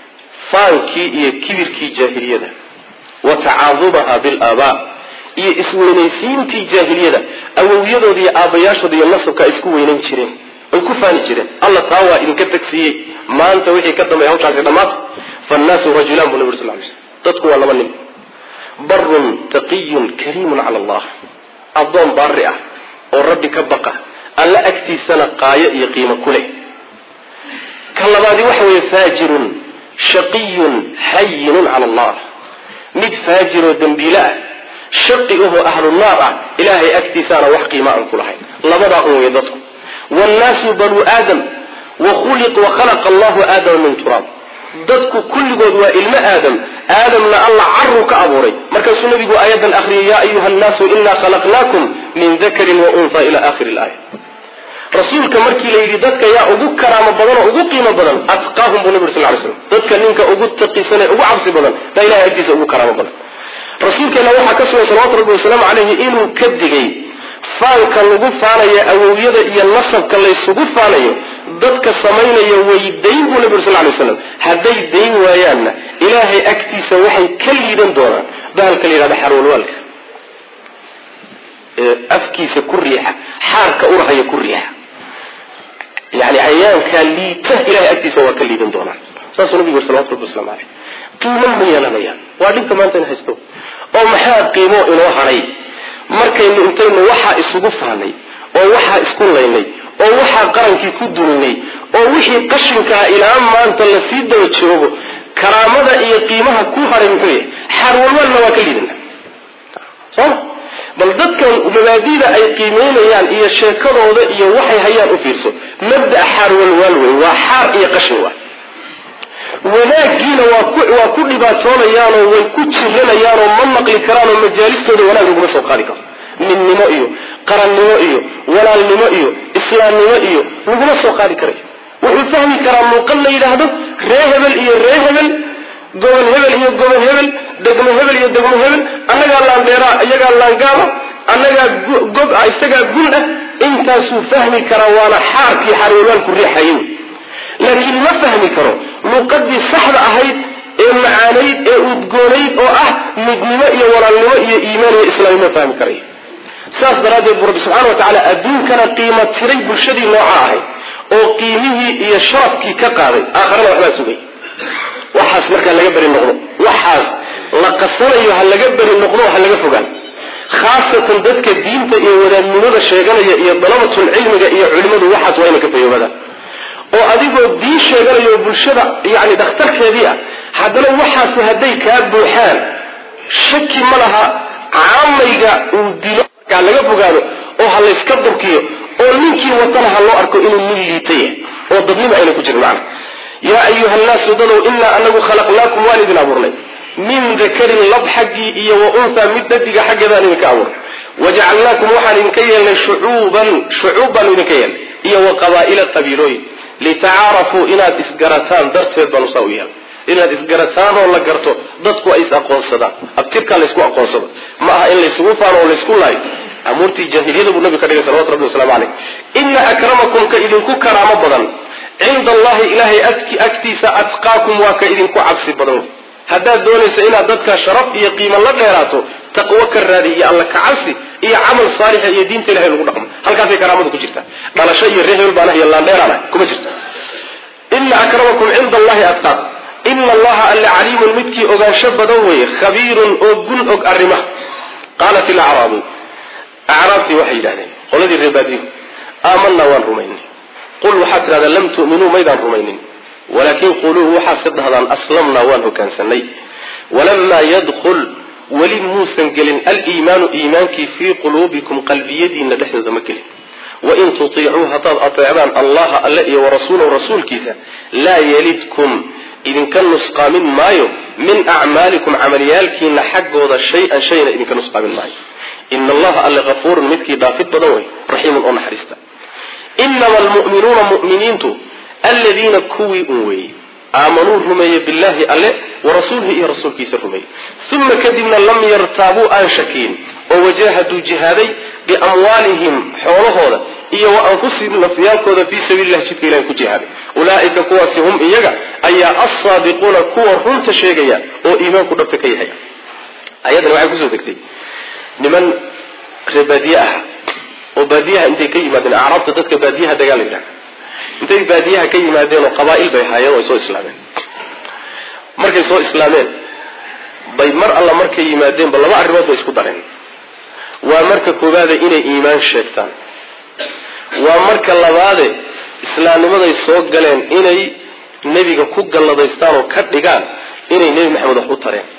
faankii iyo kibirkii jaahiliyada wa tacaadubaha bilaabaa iyo isweynaysiintii jaahiliyada awowyadooda iyo aabbayaashooda iyo nasabka ay isku weynayn jireen ay ku faani jireen alla taa waa idinka tagsiiyey maanta wixii ka dambeeya hawshaasi dhammaata faannaasu rajulaan buu nabi sal lay slm dadku waa laba nin barun taqiyun kariimun cala allah addoon baari ah oo rabbi ka baqa alla agtiisana qaayo iyo qiimo ku leh ka labaadi waxa weeye faajirun shaqiyun xayinun cala allah mid faajiroo dembiile ah shaqi ahoo ahlu naar ah ilaahay agtiisaana wax qiima aan ku lahayn labadaa un wey dadku wannaasu banuu aadam wa khalaqa allahu aadama min turaab dadku kulligood waa ilmo aadam aadamna alla caruu ka abuuray markaasuu nabigu aayadan akriyay yaa ayuha nnaasu inaa khalaqnaakum min dakarin wa unha ila akhiri laaya rasuulka markii la yidhi dadka yaa ugu karaamo badan oo ugu qiimo badan atqaahum buu nabi sal lay slam dadka ninka ugu taqisan ee ugu cabsi badan baa ilahay agtiisa ugu karaamo badan rasuulkeena waxaa ka sugan salawatu rabbi wasalaamu caleyhi inuu ka digay faanka lagu faanayo awowyada iyo nasabka laysugu faanayo dadka samaynaya way dayn buu nabi uri sal lay slam hadday dayn waayaanna ilaahay agtiisa waxay ka liidan doonaan bahalka la yidhahda xarwalwaalka afkiisa ku riixa xaarka urahaya ku riixa yani cayaankaa liita ilahay agtiisa waa ka liidan doonaan saasuu nabigu yuri salawatu rabbi waslamu aleyh qiimo ma yeelanayaan waa dhibka maanta in haysto oo maxaa qiimo inoo haray markaynu intaynu waxaa isugu faanay oo waxaa isku laynay oo waxaa qarankii ku dulinay oo wixii qashinkaa ilaa maanta lasii daba joogo karaamada iyo qiimaha ku haray muxuu yahay xaarwalwaalna waa ka liidana soma bal dadkan mabaadida ay qiimeynayaan iyo sheekadooda iyo waxay hayaan u fiirso mabda xaar walwaal wey waa xaar iyo qashin wa wanaagiina waa ku dhibaatoonayaanoo way ku jiranayaanoo ma maqli karaanoo majaalistooda wanaag laguma soo qaadi karo midnimo iyo qarannimo iyo walaalnimo iyo islaamnimo iyo laguma soo qaadi karayo wuxuu fahmi karaa muuqal la yidhaahdo ree hebel iyo ree hebel gobol hebel iyo gobol hebel degmo hebel iyo degmo hebel annagaa laandheeraa iyagaa laangaaba annagaa gob ah isagaa gun ah intaasuu fahmi karaa waana xaarkii xaarwalwaalku riixayay laakiin ma fahmi karo luuqadii saxda ahayd ee macaanayd ee udgoonayd oo ah midnimo iyo walaalnimo iyo iimaan iyo islaamnimo fahmi karayo saas daraaddeed buu rabbi subxana wa tacaala adduunkana qiimo tiray bulshadii nooca ahayd oo qiimihii iyo sharafkii ka qaaday aakharana waxbaa sugay waxaas markaa laga beri noqdo waxaas la qasanayo ha laga beri noqdo ha laga fogaan khaasatan dadka diinta iyo wadaadnimada sheeganaya iyo dalabatul cilmiga iyo culimadu waxaas waa ina ka fayoobadaan oo adigoo diin sheeganayo oo bulshada yani dhakhtarkeedii ah haddana waxaasi hadday kaa buuxaan shaki ma laha caamayga uu dilo markaa laga fogaado oo ha layska durkiyo oo ninkii watana ha loo arko inuu nin liitaya oo dadnimo ayna ku jirin macna yaa ayuha nnaasu dadow inaa anagu khalaqnaakum waan idin abuurnay min dakarin lab xaggii iyo wa unthaa mid dhadiga xaggeedaan idinka abuurnay wajacalnaakum waxaan idinka yeelnay shucuuban shucuub baanu idinka yeelnay iyo wa qabaa'ila qabiilooyin litacaarafuu inaad isgarataan darteed baanu saa u yeelnay inaad isgarataan oo la garto dadku ay is aqoonsadaan abtirkaa laysku aqoonsado ma aha in laysugu faano oo laysku laayo amuurtii jaahiliyada buu nabigu ka dhigay salawatu rabbi waslamu caleyh ina akramakum ka idinku karaamo badan cinda allahi ilaahay agtiisa atqaakum waa ka idinku cabsi badan haddaad doonaysa inaad dadka sharaf iyo qiimo la dheeraato taqwo ka raadi iyo alla ka cabsi iyo camal saalixa iyo diinta ilahay lagu dhaqmo halkaasay karaamadu ku jirtaa dhalasho iyo ree hebel baan ah iyo laandheeraan ah kuma jirta ina akramakum cinda allahi atqaakum ina allaha alle caliimun midkii ogaansho badan weeye khabiirun oo gun og arrimaha qaalat ilacraabu acraabtii waxay yidhahdeen qoladii reebaadiyu aamanaa waan rumaynay qul waxaad tidhahdaa lam tu'minuu maydaan rumaynin walaakin quluu waxaad ka dhahdaan aslamnaa waan hogaansanay walamaa yadkul weli muusan gelin aliimaanu iimaankii fii quluubikum qalbiyadiina dhexdooda ma gelin wain tutiicuu haddaad ateecdaan allaha alle iyo warasuulahu rasuulkiisa laa yelidkum idinka nusqaamin maayo min acmaalikum camaliyaalkiina xaggooda shay-an shayna idinka nusqaamin maayo ina allaha alle kafuurun midkii dhaafid badan wey raxiimun oo naxariista inama almu'minuuna mu'miniintu aladiina kuwii un weeyey aamanuu rumeeye billahi alle warasuulihi iyo rasuulkiisa rumeeyey uma kadibna lam yartaabuu aan shakiyin oo wajahaduu jihaaday biamwaalihim xoolahooda iyo wa anfusihim nafyaalkooda fii sabiililah jidka ilahi ku jihaaday ulaa'ika kuwaasi hum iyaga ayaa alsaadiquuna kuwa runta sheegaya oo iimaanku dhabta ka yahay ayadan waxay kusoo degtay niman reebaadiye ah oo baadiyaha intay ka yimaadeen acraabta dadka baadiyaha dagaal la yidhaha intay baadiyaha ka yimaadeen oo qabaa'il bay haayeen oo ay soo islaameen markay soo islaameen bay mar alla markay yimaadeenba laba arrimood bay isku dareen waa marka koowaade inay iimaan sheegtaan waa marka labaade islaamnimaday soo galeen inay nebiga ku galladaystaan oo ka dhigaan inay nebi maxamed wax u tareen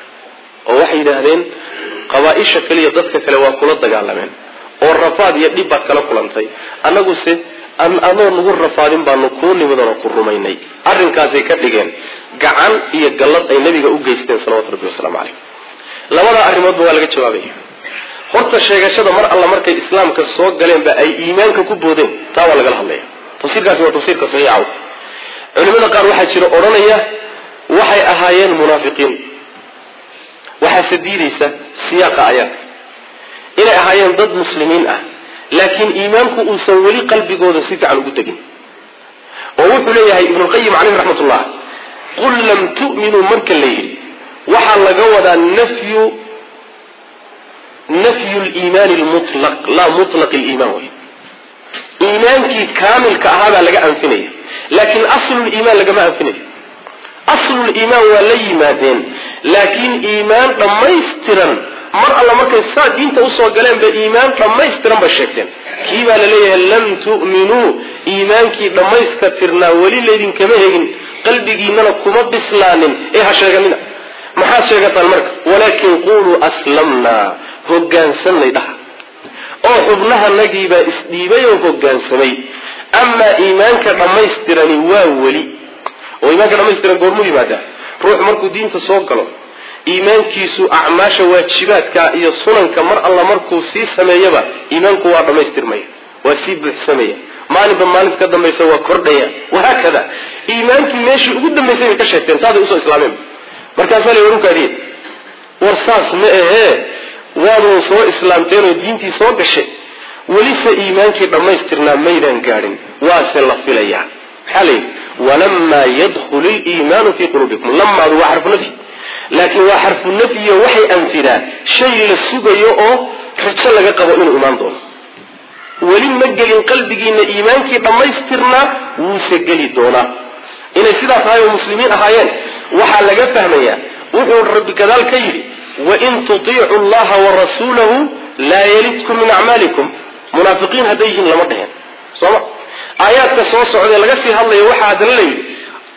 oo waxay yidhaahdeen qabaa-isha kaliya dadka kale waa kula dagaalameen oo rafaad iyo dhib baad kala kulantay annaguse anoo nagu rafaadin baanu kuu nimidoo ku rumaynay arrinkaasay ka dhigeen gacan iyo gallad ay nebiga u geysteen salawatu rabbi wasalaamu caleyh labadaa arrimoodba waa laga jawaabaya horta sheegashada mar alla markay islaamka soo galeenba ay iimaanka ku boodeen taa waa lagala hadlaya tafsiirkaasi waa tafsiirka saxiixa culimada qaar waxaa jira odhanaya waxay ahaayeen munaafiqiin waxaase diidaysa siyaaqa ayaadka inay ahaayeen dad muslimiin ah laakiin iimaanku uusan weli qalbigooda si fiican ugu tegin oo wuxuu leeyahay ibnulqayim caleyhi raxmat ullah qul lam tu'minuu marka la yidhi waxaa laga wadaa nafyu nafyu liimaani lmutlaq laa mutlaq liimaan wey iimaankii kaamilka ahaabaa laga anfinaya laakiin asluliimaan lagama anfinayo asluliimaan waa la yimaadeen laakiin iimaan dhammaystiran mar alla markay saa diinta usoo galeen bay iimaan dhammaystiran bay sheegteen kii baa la leeyahay lam tu'minuu iimaankii dhammayska tirnaa weli laydinkama hegin qalbigiinana kuma bislaanin ee ha sheeganina maxaad sheegataan marka walaakin quluu aslamnaa hogaansannay dhaha oo xubnahanagiibaa isdhiibay oo hogaansamay amaa iimaanka dhammaystirani waa weli oo iimaanka dhamaystiran goormuu yimaadaa ruux markuu diinta soo galo iimaankiisu acmaasha waajibaadka iyo sunanka mar alla markuu sii sameeyaba iimaanku waa dhammaystirmaya waa sii buuxsamaya maalinba maalinta ka dambaysa waa kordhaya wahaakada iimaankii meeshii ugu dambaysay bay ka sheegteen saasay usoo islaameen markaasaa la warunkaadiye war saas ma ahee waadun soo islaamteen oo diintii soo gashay welise iimaankii dhammaystirnaa maydaan gaadhin waase la filayaa maxaa la yidhi walamaa yadkhulu liimaanu fii quluubikum lamaadu waa xarfu nafyi laakiin waa xarfu nafyiyo waxay anfidaa shay la sugayo oo rajo laga qabo inuu imaan doono weli ma gelin qalbigiina iimaankii dhammaystirnaa wuuse geli doonaa inay sidaa tahay oo muslimiin ahaayeen waxaa laga fahmayaa wuxuu rabbi gadaal ka yidhi wain tutiicu allaha warasuulahu laa yalidkum min acmaalikum munaafiqiin hadday yihiin lama dheheen sooma aayaadka soo socdee laga sii hadlayo waxaa haddana la yidhi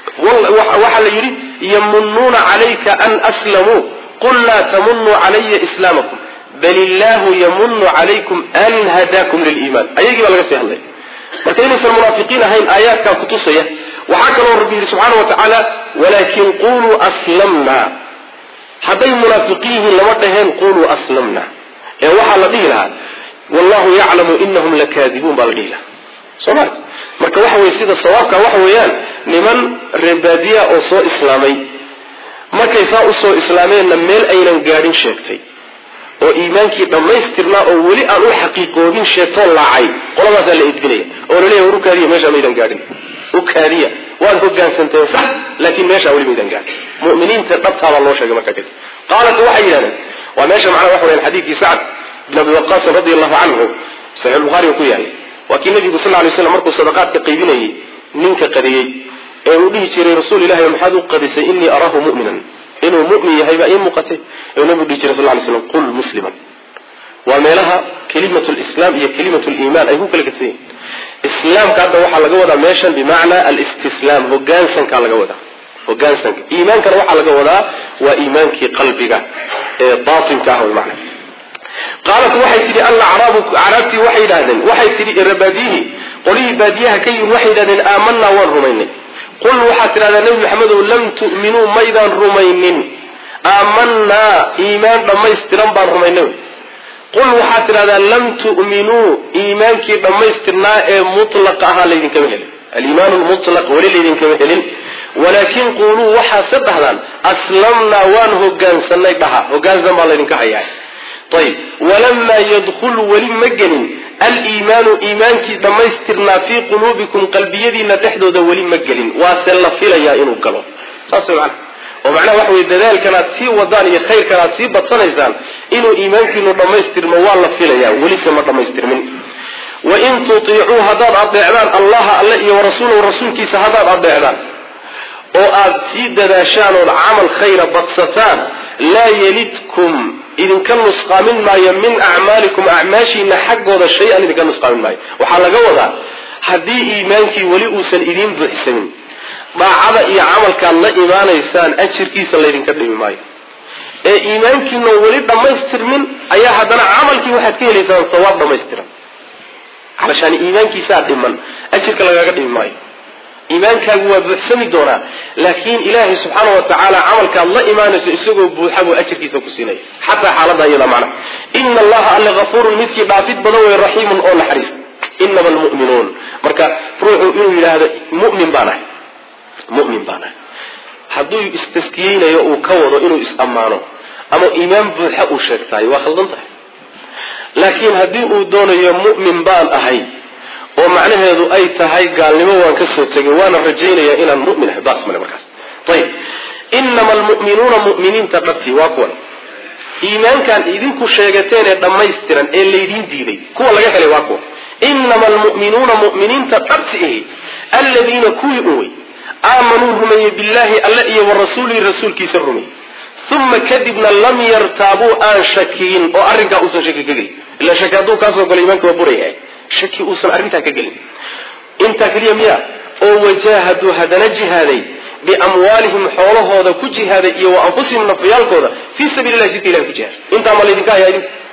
waxaa la yidhi yamunuuna calayka an aslamuu qul laa tamunuu calaya islaamakum bal illaahu yamunu calaykum an hadaakum liliimaan ayagii baa laga sii hadlaya marka inaysan munaafiqiin ahayn aayaadkaa kutusaya waxaa kaloo rabbi yidhi subxaana wa tacaala walaakin quluu aslamna hadday munaafiqiin yihiin lama dhaheen quluu aslamna ee waxaa la dhihi lahaa wallahu yaclamu inahum lakaadibuun baa la dhihi lahaa soo maart marka waxa weye sida sawaabka waxa weeyaan niman reebaadiya oo soo islaamay markay saa usoo islaameenna meel aynan gaadhin sheegtay oo iimaankii dhammaystirnaa oo weli aan u xaqiiqoobin sheegtoo laacay qoladaasaa la edbinaya oo laleeyahy war ukaadiya meeshaa maydan gaadhin ukaadiya waad hogaansanteen sax laakiin meeshaa weli maydan gaadhin mu'miniinta dhabtaabaa loo sheegay markaa kadib qaalat waxay yidhahdeen waa meesha macnaa waxa weyaan xadiidkii sacd bin abi waqaasin radi allahu canhu saxiix buhaariga ku yaalay waa kii nabigu sal lay slam markuu sadaqaadka qaybinayay ninka qadiyey ee uu dhihi jiray rasuul ilahi maxaad u qadisay inii araahu mu'minan inuu mu'min yahay baa ii muuqatay ee nabigu dhihi jiray sal lay slam qul musliman waa meelaha kelimatu lislaam iyo kelimatu liimaan ay ku kala gedsan yihin islaamka hadda waxaa laga wadaa meeshan bimacnaa alistislaam hogaansankaa laga wadaa hogaansanka iimaankana waxaa laga wadaa waa iimaankii qalbiga ee baatinka ah wy macna qaalat waxay tidhi alacraabu acraabtii waxay yidhahdeen waxay tidhi rabaadiyihi qolihii baadiyaha ka yimid waxay yidhahdeen aamanaa waan rumaynay qul waxaad tidhahdaa nebi maxamedow lam tu'minuu maydaan rumaynin aamanaa iimaan dhammaystiran baan rumaynay qul waxaad tidhahdaa lam tu'minuu iimaankii dhammaystirnaa ee mutlaqa ahaa laydinkama helin aliimaan lmutlaq weli laydinkama helin walaakin quuluu waxaase dhahdaan aslamnaa waan hogaansanay dhaha hogaansan baa laydinka hayaa ayb walamaa yadkul weli ma gelin aliimaanu iimaankii dhammaystirnaa fii quluubikum qalbiyadiina dhexdooda weli ma gelin waase la filayaa inuu galo saas man oo macnaha waxa wey dadaalkanaad sii wadaan iyo khayrkanaad sii badsanaysaan inuu iimaankiinu dhammaystirmo waa la filayaa welise ma dhammaystirmin wain tutiicuu haddaad adeecdaan allaha alle iyo warasuulahu rasuulkiisa haddaad adeecdaan oo aad sii dadaashaan ood camal khayra badsataan laa yelidkum idinka nusqaamin maayo min acmaalikum acmaashiina xaggooda shay-an idinka nusqaamin maayo waxaa laga wadaa haddii iimaankii weli uusan idiin buuxsamin daacada iyo camalkaad la imaanaysaan ajirkiisa laydinka dhimi maayo ee iimaankiina weli dhammaystirmin ayaa haddana camalkii waxaad ka helaysaan sawaab dhammaystiran calashaan iimaankiisaa dhiman ajirka lagaaga dhimi maayo iimaankaagu waa buuxsami doonaa laakiin ilaahay subxaana wa tacaala camalkaad la imaanayso isagoo buuxa buu ajirkiisa ku siinaya xataa xaalada iyada macna ina allaha alle hafuurun midkii dhaafid badan wey raxiimun oo naxariis inama almu'minuun marka ruuxu inuu yidhaahdo mu'min baan ahay mu'min baan ahay hadduu istaskiyeynayo uu ka wado inuu is-ammaano ama iimaan buuxa uu sheegtaayo waa khaldan tahay laakiin haddii uu doonayo mu'min baan ahay oo macnaheedu ay tahay gaalnimo waan ka soo tegay waana rajaynayaa inaan mumin ahay baas male markaas ayib inama almu'minuuna mu'miniinta dhabtii waa kuwan iimaankan idinku sheegateen ee dhammaystiran ee laydiin diiday kuwa laga helay waa kuwa inama almu'minuuna mu'miniinta dhabti ahi alladiina kuwii un wey aamanuu rumeeyey billaahi alle iyo wa rasuulihi rasuulkiisa rumeeyey uma kadibna lam yartaabuu aan shakiyin oo arrinkaa uusan shaki ka gelin ila shaki hadduu kaasoo galo iimaanka waa buraya shaki uusan arrintaa ka gelin intaa keliya miya oo wajaahaduu haddana jihaaday biamwaalihim xoolahooda ku jihaaday iyo wa anfusihim nafyaalkooda fii sabiili lahi jidka ilahi ku jihaaday intaa ma laydinka hayaa idinku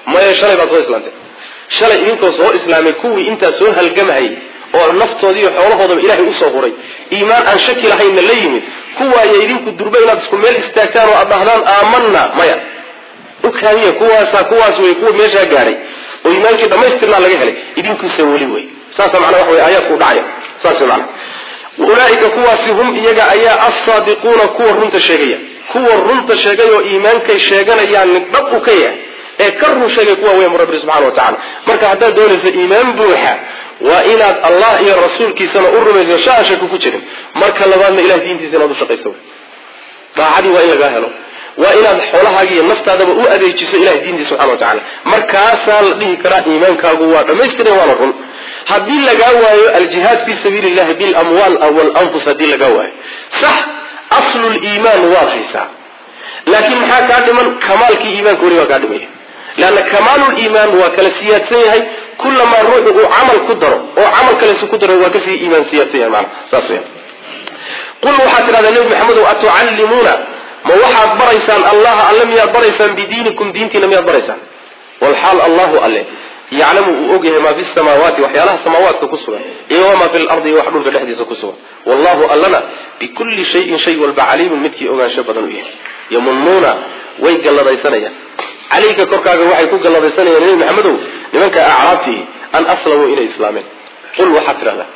maya shalay baad soo islaamtay shalay idinkoo soo islaamay kuwii intaa soo halgamahayay oo naftoodii iyo xoolahoodaba ilaahay usoo huray iimaan aan shaki lahaynna la yimid kuwaaya idinku durba inaad isku meel istaagtaan oo aad dhahdaan aamanna maya ukaamiya kuwaasa kuwaas wey kuwa meeshaa gaadhay oo iimaankii dhamaystirnaa laga helay idinkuisa weli wey saasa macnaa waxa wey aayaadku dhacaya saas wey macnaa ulaaika kuwaasi hum iyaga ayaa alsaadiquuna kuwa runta sheegaya kuwa runta sheegay oo iimaankay sheeganayaan mid dhab u ka yahay ee ka run sheegay kuwa weya mu rabbi subxana wa tacala marka haddaad doonayso iimaan buuxa waa inaad allah iyo rasuulkiisana u rumayso shaa shaki ku jirin marka labaadna ilahay diintiisa inaad u shaqayso daacadii waa in lagaa helo waa inaad xoolahaaga iyo naftaadaba u adeejiso ilahay diintiisa subxana wa tacala markaasaa la dhihi karaa iimaankaagu waa dhamaystiran waana run haddii lagaa waayo aljihaad fi sabiili llahi bilamwaal walanfus haddii lagaa waayo sax aslu liimaan waad haysaa laakiin maxaa kaa dhiman kamaalkii iimaanka weli waa kaa dhimaya leanna kamaaluliimaan waa kala siyaadsan yahay kulamaa ruuxu uu camal ku daro oo camal kalesu ku daro waa kasii iimaan siyaadsan yahay maana saas weya qul waxaad tidhahdaa nebi maxamedow atucallimuuna ma waxaad baraysaan allaha alle miyaad baraysaan bidiinikum diintiina miyaad baraysaan walxaal allahu alle yaclamu uu ogyahay maa fi samaawaati waxyaalaha samaawaadka ku sugan iyo wamaa fi lardi iyo wax dhulka dhexdiisa ku sugan wallahu allana bikulli shayin shay walba caliimun midkii ogaansho badan u yahay yamunuuna way galladaysanayaan calayka korkaaga waxay ku galladaysanayaan nebi maxamedow nimanka acraabtii an aslamuu inay islaameen qul waxaad tidhahdaa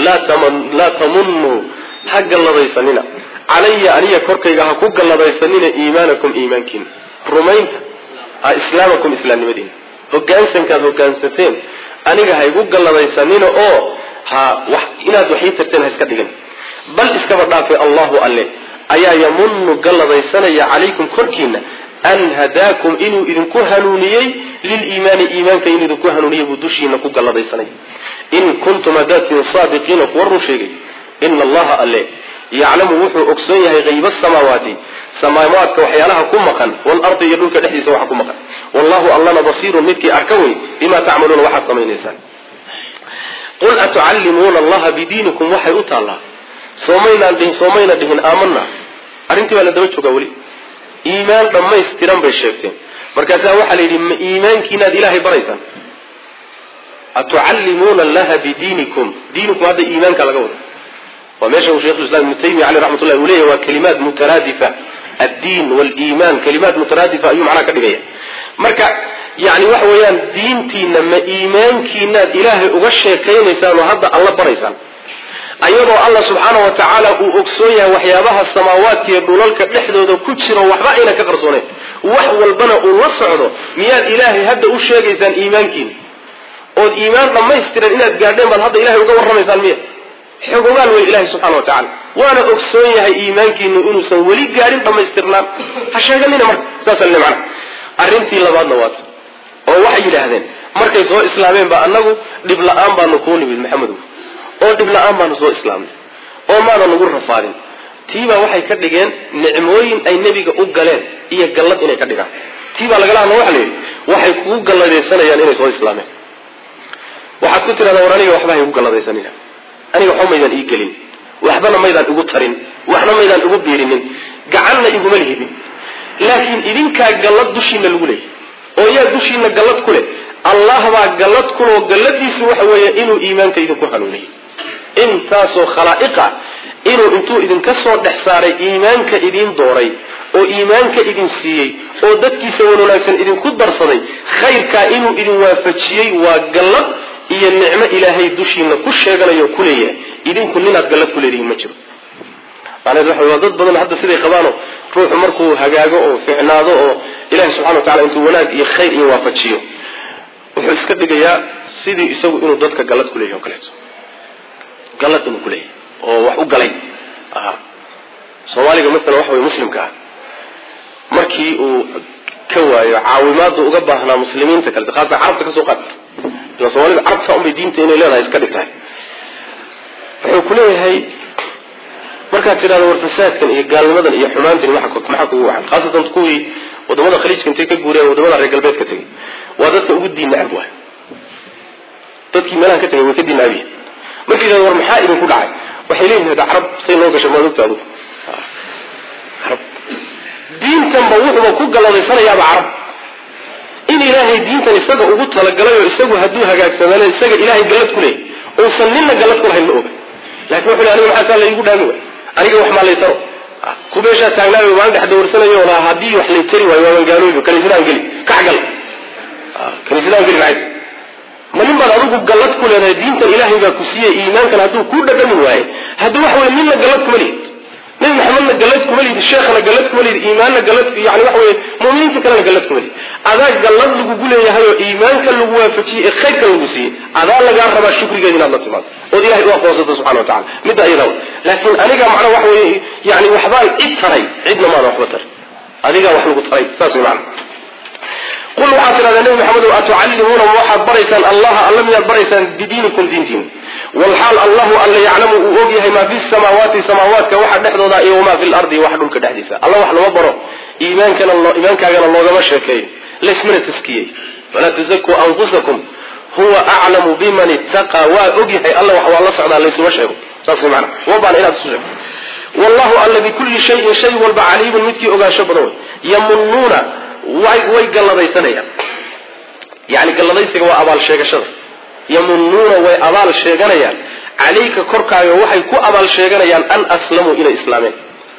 laa tamunuu ha galladaysanina calaya aniya korkayga ha ku galladaysanina iimaanakum iimaankiina rumaynta ha islaamakum islaamnimadiina hogaansankaad hogaansateen aniga ha igu galladaysanina oo ha wax inaad wax ii tarteen ha iska dhigin bal iskaba dhaafay allahu alle ayaa yamunu galladaysanaya calaykum korkiina an hadaakum inuu idinku hanuuniyey liliimaani iimaanka inuu idinku hanuuniyey buu dushiina ku galladaysanaya in kuntum hadaatiin saadiqiina kuwa run sheegay ina allaha alle yaclamu wuxuu ogsoon yahay hayba samaawaati samaawaadka waxyaalaha ku maqan walardi iyo dhulka dhexdiisa waxa ku maqan wallahu allana basiirun midkii arka wey bima tacmaluuna waxaad samaynaysaan qul atucallimuuna allaha bidiinikum waxay u taallaa soomaynaan dhihin soomayna dhihin aamana arrintii baa la daba joogaa weli iimaan dhammaystiran bay sheegteen markaasaa waxaa la yidhi ma iimaankiinaad ilaahay baraysaan atucallimuuna allaha bidiinikum diinikum hadda iimaanka laga wada waa meesha uu shekhulislam ibnu taymiya caleyh raxmat ullahi uu leeyahy waa kalimaat mutaraadifa addiin waliimaan kalimaat mutaraadifa ayuu macnaha ka dhigaya marka yani waxa weeyaan diintiina ma iimaankiinaad ilaahay uga sheekaynaysaan oo hadda alla baraysaan ayadoo allah subxaana wa tacaala uu ogsoon yahay waxyaabaha samaawaadka iyo dhulalka dhexdooda ku jiro waxba ayna ka qarsooneyn wax walbana uu la socdo miyaad ilaahay hadda u sheegaysaan iimaankiina ood iimaan dhammaystiran inaad gaadheen baad hadda ilahay uga warramaysaan miya xog ogaal wey ilahi subxana wa tacala waana ogsoon yahay iimaankiinu inuusan weli gaadhin dhammaystirnaan ha sheeganina marka saasa le macana arrintii labaadna waata oo waxay yidhaahdeen markay soo islaameen ba annagu dhib la-aan baanu kuu nimid maxamedow oo dhib la-aan baanu soo islaamnay oo maana nagu rafaadin tiibaa waxay ka dhigeen nicmooyin ay nebiga u galeen iyo gallad inay ka dhigaan tiibaa lagala hadla waxa la yidhi waxay kugu galladaysanayaan inay soo islaameen waxaad ku tidhahdaa war aniga waxba ha igu galladaysanina aniga waxba maydaan ii gelin waxbana maydaan igu tarin waxna maydaan igu biirinin gacanna iguma lihidin laakiin idinkaa gallad dushiina lagu leeyay oo yaa dushiina gallad ku leh allah baa gallad kuloo galladiisu waxa weeye inuu iimaanka idinku hanuuniyey intaasoo khalaa'iqa inuu intuu idinka soo dhex saaray iimaanka idiin dooray oo iimaanka idin siiyey oo dadkiisa wan wanaagsan idinku darsaday khayrkaa inuu idin waafajiyey waa gallad iyo nicmo ilaahay dushiina ku sheeganayo ku leeyahay idinku ninaad gallad ku leedihiin ma jiro macnaheed waxa waa dad badan hadda siday qabaano ruuxu markuu hagaago oo ficnaado oo ilahi subxana wa tacala intuu wanaag iyo khayr iyo waafajiyo wuxuu iska dhigayaa sidii isagu inuu dadka gallad ku leeyahy o kaleeto gallad inuu ku leeyahay oo wax u galay soomaaliga masalan waxa weye muslimka ah markii uu ka waayo caawimaadu uga baahnaa muslimiinta kalete haasatan carabta kasoo qaad ila soomaalida carabta saa unbay diinta inay leedahay iska dhigtahay wuxuu ku leeyahay markaad tidhahdo war fasaadkan iyo gaalnimadan iyo xumaantan maxaa kugu wacan khaasatan kuwii wadamada khaliijka intay ka guureen wadamada reer galbeedka tegay waa dadka ugu diin nacab waay dadkii meelahan ka tegay way ka diin nacabyihin marka yidhahdo war maxaa idinku dhacay waxay leeyihin hada carab say noo gashay maad ogta adugu carab diintanba wuxuuba ku galadaysanayaaba carab in ilaahay diintan isaga ugu talagalay oo isagu hadduu hagaagsamana isaga ilaahay gallad ku leeyay uusan nina gallad ku lahayn ma oga lakin wuxu aniga maxaa saa laygu dhaami way aniga wax maa laytaro ku meeshaa taagnaayo maalin dhex dawrsanayo oo lahaa haddii wax laytari waayo waaban gaaloobi kaniisadaan geli kaxgal kaniisadaan geli maxay ma nin baad adigu gallad ku leedahay diintan ilaahay baa ku siiyey iimaankan hadduu kuu dhadhamin waaye haddii wax weye nina gallad kuma lihid nabi maxamedna gallad kuma lihid sheekhna gallad kuma lihid iimaanna gallad yani waxa weye mu'miniinta kalena gallad kuma lihid adaa gallad lagugu leeyahay oo iimaanka lagu waafajiyey ee khayrka lagu siiyey adaa lagaa rabaa shukrigeeda inaad la timaado ood ilahay u aqoonsato subxana wa tacala midda iyada laakiin aniga macna waxa weye yani waxbaan cid taray cidna maana waxba taray adigaa wax lagu taray saas wey macna qul waxaad tidhahdaa nebi maxamedow atucallimuuna ma waxaad baraysaan allaha alla miyaad baraysaan bidiinikum diintiin walxaal allahu alla yaclamu uu og yahay maa fi samaawaati samaawaadka waxa dhexdooda iyo wamaa fi lardi waxa dhulka dhexdiisa alla wax lama baro iimaankana iimaankaagana loogama sheekeeyo laysmana taskiyey walaa tusakuu anfusakum huwa aclamu biman ittaqa waa og yahay alla wax waa la socdaa laysuma sheego saas mana uma baana inaad isu sheego wallahu alla bikulli shayin shay walba caliimun midkii ogaansho badan wey yamunuuna way way galladaysanayaan yani galladaysiga waa abaal sheegashada yamunuuna way abaal sheeganayaan calayka korkaaga waxay ku abaal sheeganayaan an aslamuu inay islaameen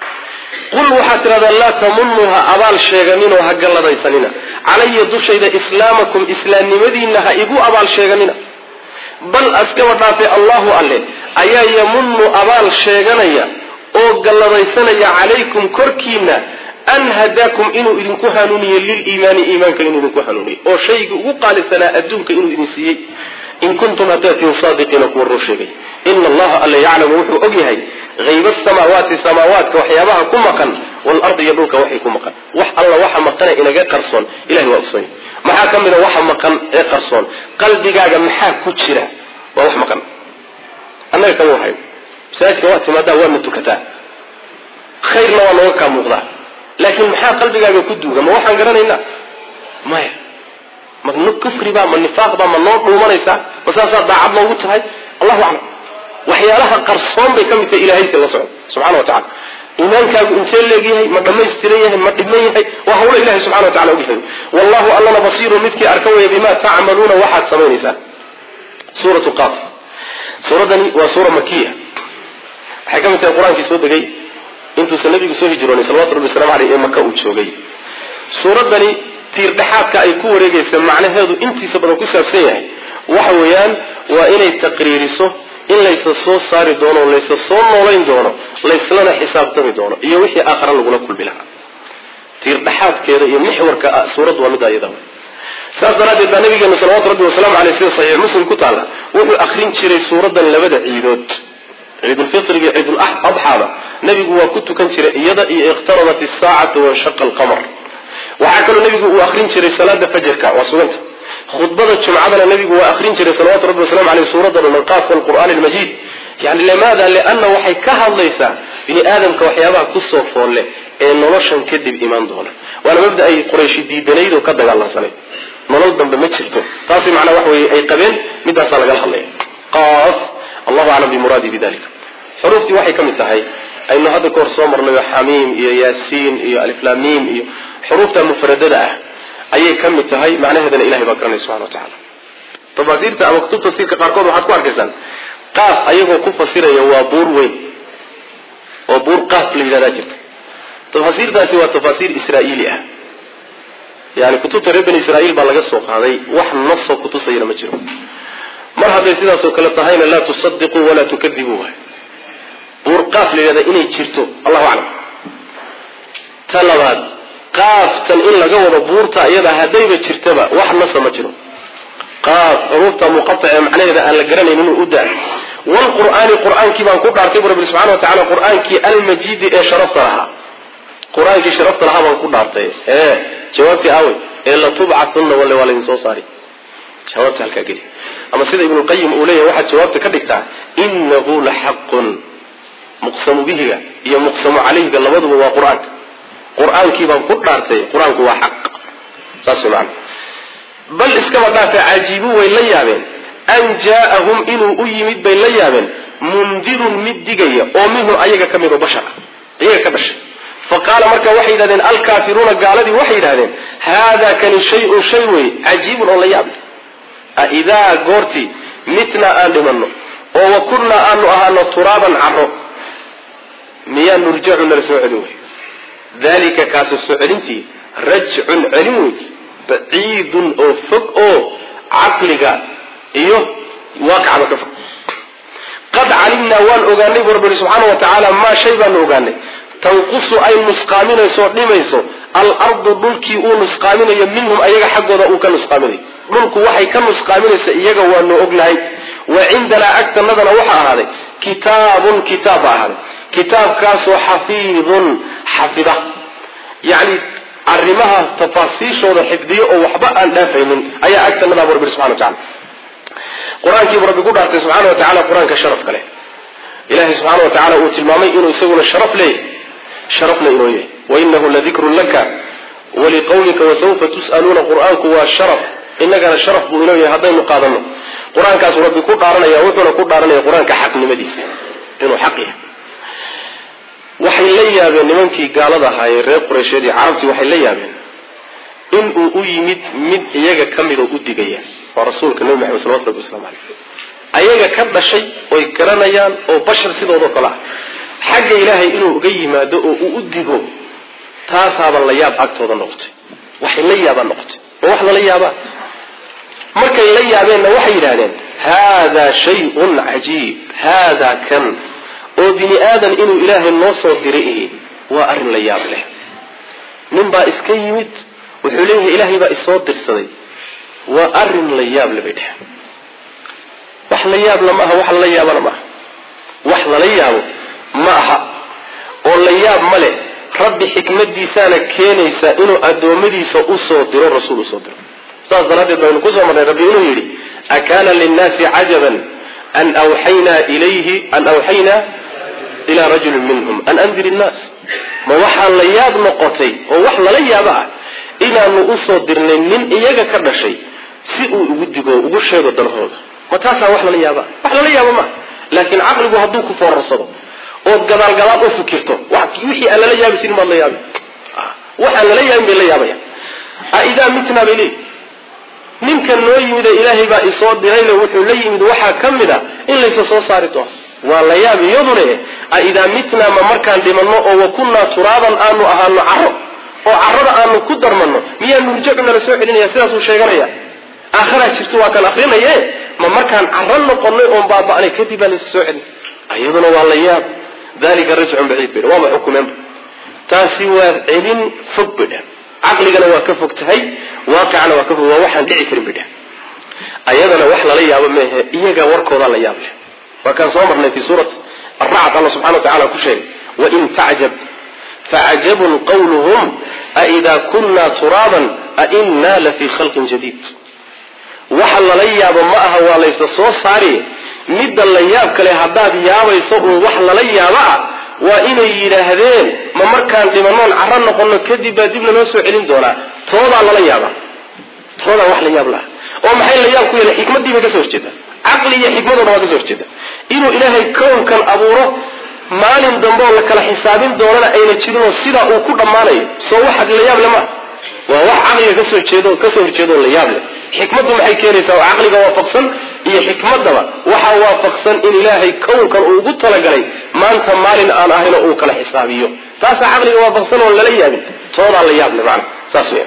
qul waxaad tidhahdaa laa tamunuu ha abaal sheeganinoo ha galladaysanina calaya dushayda islaamakum islaamnimadiinna ha igu abaal sheeganina bal askaba dhaafe allahu alle ayaa yamunu abaal sheeganaya oo galladaysanaya calaykum korkiina an hadaakum inuu idinku hanuuniyo liliimaani iimaanka inuu idinku hanuuniyo oo shaygii ugu qaalisanaa adduunka inuu idin siiyey in kuntum haddaad tihin saadiqiina kuwa run sheegay ina allaha alla yaclamu wuxuu og yahay hayba asamaawaati samaawaadka waxyaabaha ku maqan waalardi iyo dhulka waxay ku maqan wax alla waxa maqane inaga qarsoon ilahay waa ogsoon maxaa ka mid a waxa maqan ee qarsoon qalbigaaga maxaa ku jira waa wax maqan annaga kama wahayo masaajidka waa timaadaa waadna tukataa khayrna waa nooga kaa muuqdaa laakiin maxaa qalbigaaga ku duuga ma waxaan garanaynaa maya ma kufriba ma nifaaqba ma noo dhuumanaysaa ma saasaa daacad noogu tahay allahu aclam waxyaalaha qarsoon bay ka mid tahay ilahaysi la socdo subxana wa tacala iimaankaagu intee leegyahay ma dhammaystiran yahay ma dhiman yahay waa hawlo ilahi subxana wa tacala ogyahay wallahu allana basiirun midkii arka waya bima tacmaluuna waxaad samaynaysaan suuratu qaaf suuraddani waa suura makiya waxay ka mid tahay qur-aankii soo degay intuusan nabigu soo hijroonay salawatu rabbi waslamu aleyh ee maka uu joogay suuraddani tiirdhexaadka ay ku wareegaysa macnaheedu intiisa badan ku saabsan yahay waxa weeyaan waa inay taqriiriso in laysa soo saari doono laysa soo noolayn doono layslana xisaabtami doono iyo wixii aakhara lagula kulmi lahaa tiirdhexaadkeeda iyo mixwarka suuraddu waa midda iyada saas daraaddeed baa nabigeenu salawatu rabbi wasalaamu aleyh sida saxiix muslim ku taalla wuxuu akrin jiray suuraddan labada ciidood ciidulfitriga iyo ciiduladxaada nabigu waa ku tukan jiray iyada iyo iqtarabat isaacatu wanshaqa alqamar waxaa kaloo nabigu uu akrin jiray salaada fajarka waa suganta khudbada jumcadana nabigu waa akrin jiray salawatu rabbi wasalamu aleyh suuradda dhanalqaaf walqur'aani almajiid yani limaada lianna waxay ka hadlaysaa bini aadamka waxyaabaha kusoo foolle ee noloshan kadib imaan doona waana mabda ay qurayshi diidanayd oo ka dagaalansanay nolol dambe ma jirto taasi macnaa waxa weye ay qabeen midaasaa lagala hadlaya qaaf allahu aclam bimuraadi bidalika xuruuftii waxay ka mid tahay aynu hadda ka hor soo marnayo xamiim iyo yaasiin iyo aliflamiim iyo xuruufta mufradada ah ayay ka mid tahay macnaheedana ilahay baa garanaya subxana wa tacala tafaasiirta ama kutub tafsiirka qaarkood waxaad ku arkaysaan qaaf ayagoo ku fasiraya waa buur weyn oo buur qaaf la yidhahdaa jirta tafaasiirtaasi waa tafaasiir israa'iili ah yani kutubta reer bani israa'iil baa laga soo qaaday wax nasoo kutusayana ma jiro mar hadday sidaasoo kale tahayna laa tusadiquu walaa tukadibuu waay buur qaaf la yidhahda inay jirto allahu aclam ta labaad qaaftan in laga wado buurta iyada haddayba jirtaba wax nasa ma jiro qaaf xuruufta muqatac ee macnaheeda aan la garanayn inuu u daa wlqur'aani qur'aankii baan ku dhaartay bu rabbi subxana wa tacala qur'aankii almajiidi ee sharafta lahaa qur-aankii sharafta lahaa baan ku dhaartay ee jawaabtii aawey ee latubcatunna walle waa laydin soo saari jawaabta halkaa geli ama sida ibnuqayim uu leeyahy waxaad jawaabta ka dhigtaa inahu la xaqun muqsamu bihiga iyo muqsamu calayhiga labaduba waa qur-aanka qur-aankii baan ku dhaartay qur-aanku waa xaq saas man bal iskaba dhaafe cajiibu way la yaabeen an jaaahum inuu u yimid bay la yaabeen mundirun mid digaya oo minhu ayaga ka mid oo bashar ah iyaga ka dhashay fa qaala marka waxay yidhahdeen alkaafiruuna gaaladii waxay yidhahdeen haadaa kani shay-un shay wey cajiibun oo la yaab leh aidaa goortii mitnaa aan dhimanno oo wa kunnaa aanu ahaano turaaban caro miyaa nurjacu nala soo celin wey dalika kaasi soo celintii rajcun celin wey baciidun oo fog oo caqliga iyo waaqicaba ka fog qad calimnaa waan ogaanay bu rabbi subxaana wa tacaala maa shay baanu ogaanay tanqusu ay nusqaaminayso dhimayso alardu dhulkii uu nusqaaminayo minhum ayaga xaggooda uu ka nusqaaminayo dhulku waxay ka nusqaaminaysa iyaga waanu ognahay wa cindanaa agtanadana waxaa ahaaday kitaabun kitaab baa ahaaday kitaabkaasoo xafiidun xafida yani arrimaha tafaasiishooda xifdiyo oo waxba aan dhaafaynin ayaa agtanada bu rabbi subxana wa tacala qur-aankiibu rabbi ku dhaartay subxaana wa tacala qur-aanka sharafka leh ilahay subxaana wa tacala uu tilmaamay inuu isaguna sharaf leeyahy sharafna inoo yahay wainahu ladikrun laka waliqawmika wasawfa tus'aluuna qur-aanku waa sharaf inagana sharaf buu inoo yahay haddaynu qaadano qur-aankaasu rabbi ku dhaaranaya wuxuuna ku dhaaranaya qur-aanka xaqnimadiisa inuu xaq yahay waxay la yaabeen nimankii gaalada ahaayee reer qureysheed iyo carabtii waxay la yaabeen inuu u yimid mid iyaga ka mid oo u digaya waa rasuulka nebi maxamed salawatu rabbi waslamu caleyh ayaga ka dhashay oy garanayaan oo bashar sidoodao kale ah xagga ilaahay inuu uga yimaado oo uu u digo taasaaba la yaab agtooda noqotay waxay la yaabaan noqotay oo wax lala yaabaa markay la yaabeenna waxay yidhahdeen haadaa shayun cajiib haadaa kan oo bini aadan inuu ilaahay noo soo diray ihi waa arrin la yaab leh nin baa iska yimid wuxuu leeyahay ilaahay baa isoo dirsaday waa arrin la yaab le bay dheheen wax la yaabla ma aha wax lala yaabana ma aha wax lala yaabo ma aha oo la yaab ma leh rabbi xikmadiisaana keenaysa inuu addoommadiisa usoo diro rasuul usoo diro saas daraaddeed baynu kusoo marnay rabbi inuu yidhi akaana linnaasi cajaban an awxaynaa ilayhi an awxaynaa ilaa rajulin minhum an andir innaas ma waxaa la yaab noqotay oo wax lala yaabo ah inaanu usoo dirnay nin iyaga ka dhashay si uu ugu digo ugu sheego danahooda ma taasaa wax lala yaaba wax lala yaabo maa laakiin caqligu hadduu ku foorarsado ood gadaal gadaal u fikirto wixii aan lala yaabi jirin baad la yaabi waxaan lala yaabin bay la yaabaya aidaa mitnaa bay leeyihi ninkan noo yimid ee ilaahay baa isoo dirayna wuxuu la yimid waxaa ka mid a in laysa soo saari doono waa la yaab iyadune aidaa mitnaa ma markaan dhimanno oo wa kunnaa turaaban aanu ahaano caro oo carada aanu ku darmanno miyaa nurjacu nala soo celinaya sidaasuu sheeganaya aakharaa jirto waa kan akrinaye ma markaan caro noqonnay oon baaba'nay kadib baa laysa soo celin iyaduna waa la yaab dalika rajcun baciid bay waaba xukumeenba taasi waa celin fog bay dheh caqligana waa ka fog tahay waaqicana waa ka fog waa waxaan dhici karin bay dheh ayadana wax lala yaabo meehe iyaga warkoodaa la yaab leh waa kaan soo marnay fi suurat aracd alla subxana wa tacala ku sheegay wain tacjab facajabun qawluhum aidaa kunna turaaban ainaa lafii khalqin jadiid waxa lala yaabo ma aha waa laysa soo saari midda la yaab kale haddaad yaabayso uun wax lala yaabo ah waa inay yidhaahdeen ma markaan dhimanoon caro noqono kadib baa dibna noo soo celin doonaa toodaa lala yaaba toodaa wax la yaab laha oo maxay la yaab ku yeela xikmaddii bay ka soo horjeeda caqli iyo xikmadooda waa ka soo horjeeda inuu ilaahay kownkan abuuro maalin dambe oo la kala xisaabin doonana ayna jirinoo sidaa uu ku dhammaanayo soo waxaad la yaab le maa waa wax caqliga kasoo jeedo kasoo horjeedo la yaab leh xikmaddu maxay keenaysaa oo caqliga waafaqsan iyo xikmaddaba waxaa waafaqsan in ilaahay kownkan uu ugu talagalay maanta maalin aan ahayn oo uu kala xisaabiyo taasaa caqliga waafaqsan oon lala yaabin toodaa la yaab le macana saas weya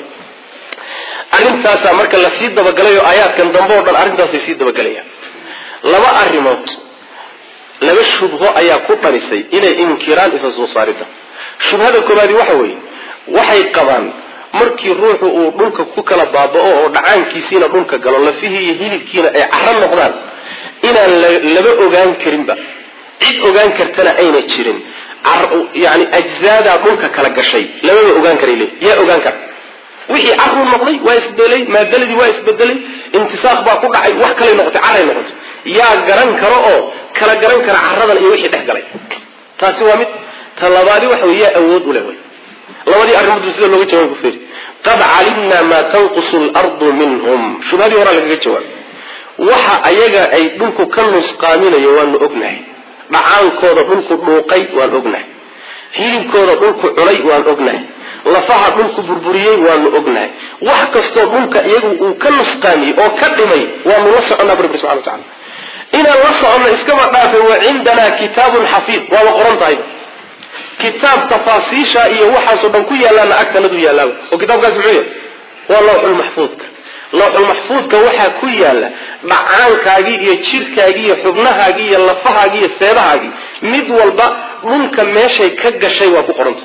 arrintaasaa marka lasii dabagalay oo aayaadkan dambe oo dhan arrintaasay sii dabagelayaan laba arrimood laba shubho ayaa ku dhanisay inay inkiraan isa soo saaridda shubhada koobaadi waxa weeye waxay qabaan markii ruuxu uu dhulka ku kala baaba'o oo dhacaankiisiina dhulka galo lafihii iyo hilibkiina ay caro noqdaan inaan laba ogaan karinba cid ogaan kartana ayna jirin yani ajzaadaa dhulka kala gashay lababa ogaan karay le yaa ogaan kara wixii caruu noqday waa isbedelay maadaladii waa isbedelay intisaaq baa ku dhacay wax kalay noqotay caray noqotay yaa garan karo oo kala garan kara caradan iyo wixii dhex galay taasi waa mid ta labaadi waxa wey yaa awood u leh wy labadii arrimood sida looga jawaab ku firi qad calimnaa maa tanqusu lardu minhum shubhadii horaa lagaga jawaabay waxa ayaga ay dhulku ka nusqaaminayo waanu ognahay dhacaankooda dhulku dhuuqay waan ognahay hilibkooda dhulku cunay waan ognahay lafaha dhulku burburiyey waanu ognahay wax kastoo dhulka iyagu uu ka nusqaamiyey oo ka dhimay waanu la soconnaa bu rabbi subxana wa tacala inaan la soconno iskama dhaafe wa cindanaa kitaabun xafiid waaba qoran tahay kitaab tafaasiisha iyo waxaasoo dhan ku yaalaana agtanadu yaalaaba oo kitaabkaas muxuu yahay waa lawxulmaxfuudka lawxulmaxfuudka waxaa ku yaala dhacaankaagii iyo jirhkaagii iyo xubnahaagii iyo lafahaagii iyo seedahaagii mid walba dhulka meeshay ka gashay waa ku qoranta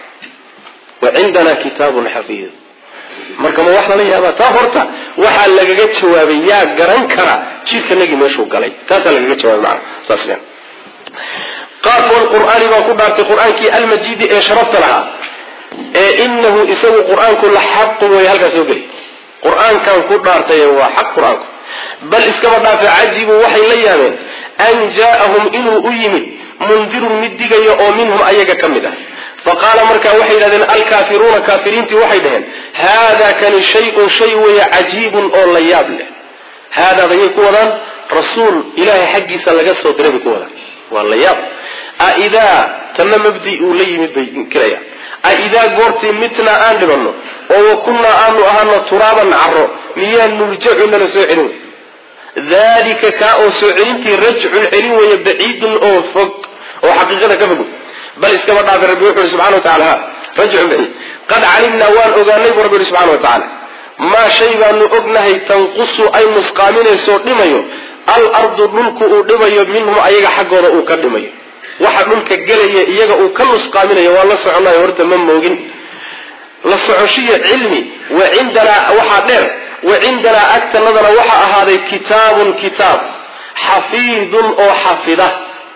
wa cindanaa kitaabun xafiid marka ma wax lala yaabaa taa horta waxaa lagaga jawaabay yaa garan kara jirkanagii meeshuu galay taasaa lagaga jawaabay maana saas weyan qaaf walqur'aani baan ku dhaartay qur-aankii almajiidi ee sharafta lahaa ee inahu isagu qur-aanku la xaqun way halkaa soo geli qur-aankan ku dhaartay waa xaq qur-aanku bal iskaba dhaafe cajibuu waxay la yaabeen an jaa'ahum inuu u yimid mundirun mid digaya oo minhum ayaga ka mid ah faqaala markaa waxay yidhahdeen alkaafiruuna kaafiriintii waxay dhaheen haada kani shay-un shay weeye cajiibun oo la yaab leh haadaadayay ku wadaan rasuul ilaahay xaggiisa laga soo diray bay ku wadaan waa la yaab aidaa tanna mabdi uu la yimid bay inkirayaan aidaa goortii mitnaa aan dhibanno oo wa kunnaa aanu ahaano turaaban caro miyaa nurjacu nala soo celin dalika kaa oo soo celintii rajcun celin weeye baciidun oo fog oo xaqiiqada ka fog bal iskaba dhaafay rabbi wuxu uhi subxana wa tacala ha rajcun baciid qad calimnaa waan ogaanay buu rabbi yihi subxana wa tacaala maa shay baanu ognahay tanqusu ay nusqaaminayso dhimayo alardu dhulku uu dhimayo minhum ayaga xaggooda uu ka dhimayo waxa dhulka gelaya iyaga uu ka nusqaaminayo waa la soconayo horta ma moogin la socoshiyo cilmi wa cindanaa waxaa dheer wa cindanaa agtanadana waxaa ahaaday kitaabun kitaab xafiidun oo xafida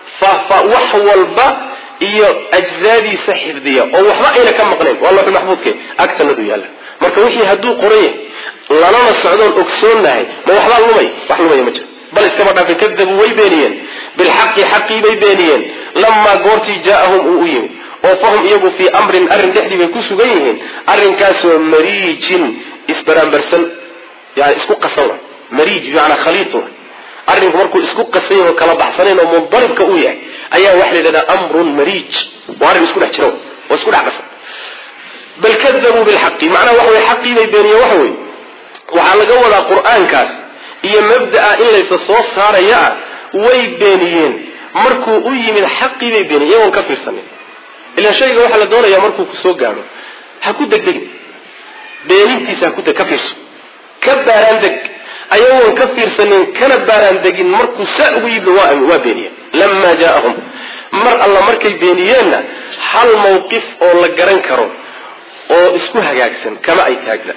wax walba iyo ajzaadiisa xifdiya oo waxba ayna ka maqnayn waa looxul maxbuudke agtanadu yaalla marka wixii hadduu qoran yahay lalana socdoon ogsoonahay ma waxbaa lumay wax lumaya ma jiro bal iskama dhaafay kadabuu way beeniyeen bilxaqi xaqii bay beeniyeen lamaa goortii jaaahum uu u yimid oo fahum iyagu fii amrin arrin dhexdii bay ku sugan yihiin arrinkaasoo mariijin isbaraambarsan yani isku qasan wa mariij bimacnaa khaliid wa arrinku markuu isku qasayn oo kala baxsanayn oo mundaribka uu yahay ayaa waxa la yidhahdaa amrun mariij waa arrin isku dhex jira oo isku dhex qasan bal kadabuu bilxaqi macnaha waxa weye xaqii bay beeniyeen waxa weye waxaa laga wadaa qur-aankaas iyo mabda'a in laysa soo saaraya ah way beeniyeen markuu u yimid xaqii bay beeniyeen iyagoon ka fiirsanin ilaan shayga waxaa la doonayaa markuu ku soo gaadho ha ku degdegin beenintiisa ha ku ka fiirso ka baaraan deg ayagoon ka fiirsanin kana baaraan degin markuu saa ugu yimid waa beeniyeen lamaa jaaahum mar alla markay beeniyeenna hal mawqif oo la garan karo oo isku hagaagsan kama ay taagda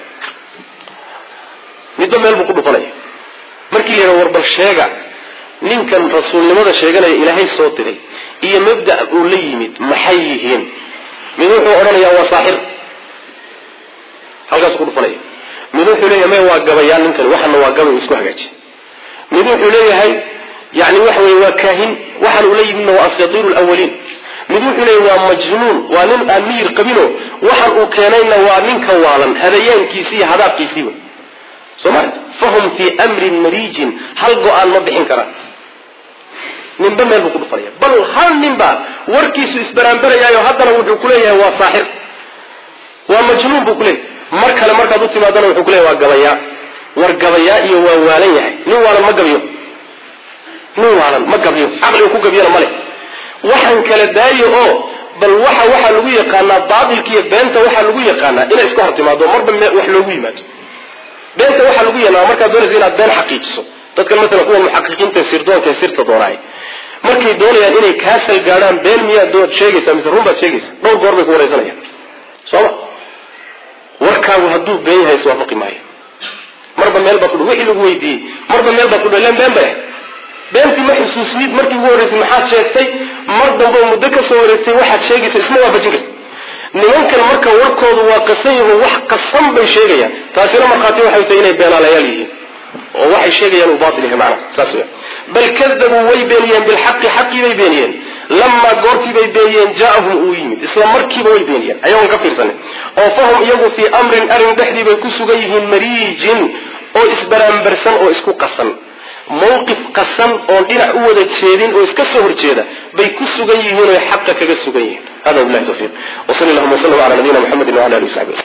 midba meel buu ku dhufanaya markii la yidhaha warbal sheega ninkan rasuulnimada sheeganaya ilaahay soo diray iyo mabda' uu la yimid maxay yihiin mid wuxuu odhanayaa waa saaxir halkaasuu ku dhufanaya mid wuxuu leeyahay maya waa gabayaan ninkan waxana waa gabay isku hagaaji mid wuxuu leeyahay yani waxa weye waa kaahin waxaan ula yimidna waa asaatiiru lawaliin mid wuxuu leeyahy waa majnuun waa nin aan miyir qabino waxaan uu keenayna waa ninka waalan hadayaankiisi iyo hadaabkiisiiba soma fahum fii amrin mariijin hal go-aan ma bixin karaan ninba meel buu ku dhufanaya bal hal nin baa warkiisu isbaraanbarayaayo haddana wuxuu kuleeyahay waa saaxir waa majnuun buu kuleeyahay mar kale markaad u timaadana wuxuu kuleeyahay waa gabayaa war gabayaa iyo waa waalan yahay nin waalan ma gabiyo nin waalan ma gabiyo caqliga ku gabiyana male waxaan kala daayo oo bal waxa waxaa lagu yaqaanaa baatilka iyo beenta waxaa lagu yaqaanaa inay iska hor timaado marba wax loogu yimaado beenta waxaa lagu yaqaana markaad doonaysa inaad been xaqiijiso dadkan maalan kuwa muxaqiqiinta sirdoonka ee sirta doonaay markay doonayaan inay kaasal gaadhaan been miyaad dood sheegaysaa mise run baad sheegaysa dhowr goor bay ku waraysanayaan sooma warkaagu hadduu been yahay iswaafaqi maayo marba meel baad kudh wixii lagu weydiiyey marba meel baad kudh ilan been bay ahay beentii ma xusuusnid markii ugu horreysay maxaad sheegtay mar dambe muddo ka soo wareegtay waxaad sheegaysa isma waafajin karti nimankan marka warkoodu waa qasan yaho wax qasan bay sheegayaan taasina markhaati waxay tahay inay beenaalayaal yihiin oo waxay sheegayaan uu baatil yahay macnaha saas weya bal kadabuu way beeniyeen bilxaqi xaqii bay beeniyeen lamaa goortii bay beeniyeen jaa-ahum uu yimid isla markiiba way beeniyeen ayagoon ka fiirsanin oo fahum iyagu fii amrin arrin dhexdii bay ku sugan yihiin mariijin oo isbaraambarsan oo isku qasan mawqif qasan oon dhinac u wada jeedin oo iska soo horjeeda bay ku sugan yihiin oy xaqa kaga sugan yihiin hada bilahi tawfiq wsali allahuma wslm ala nabiyina mxamedi wala ali w saxbi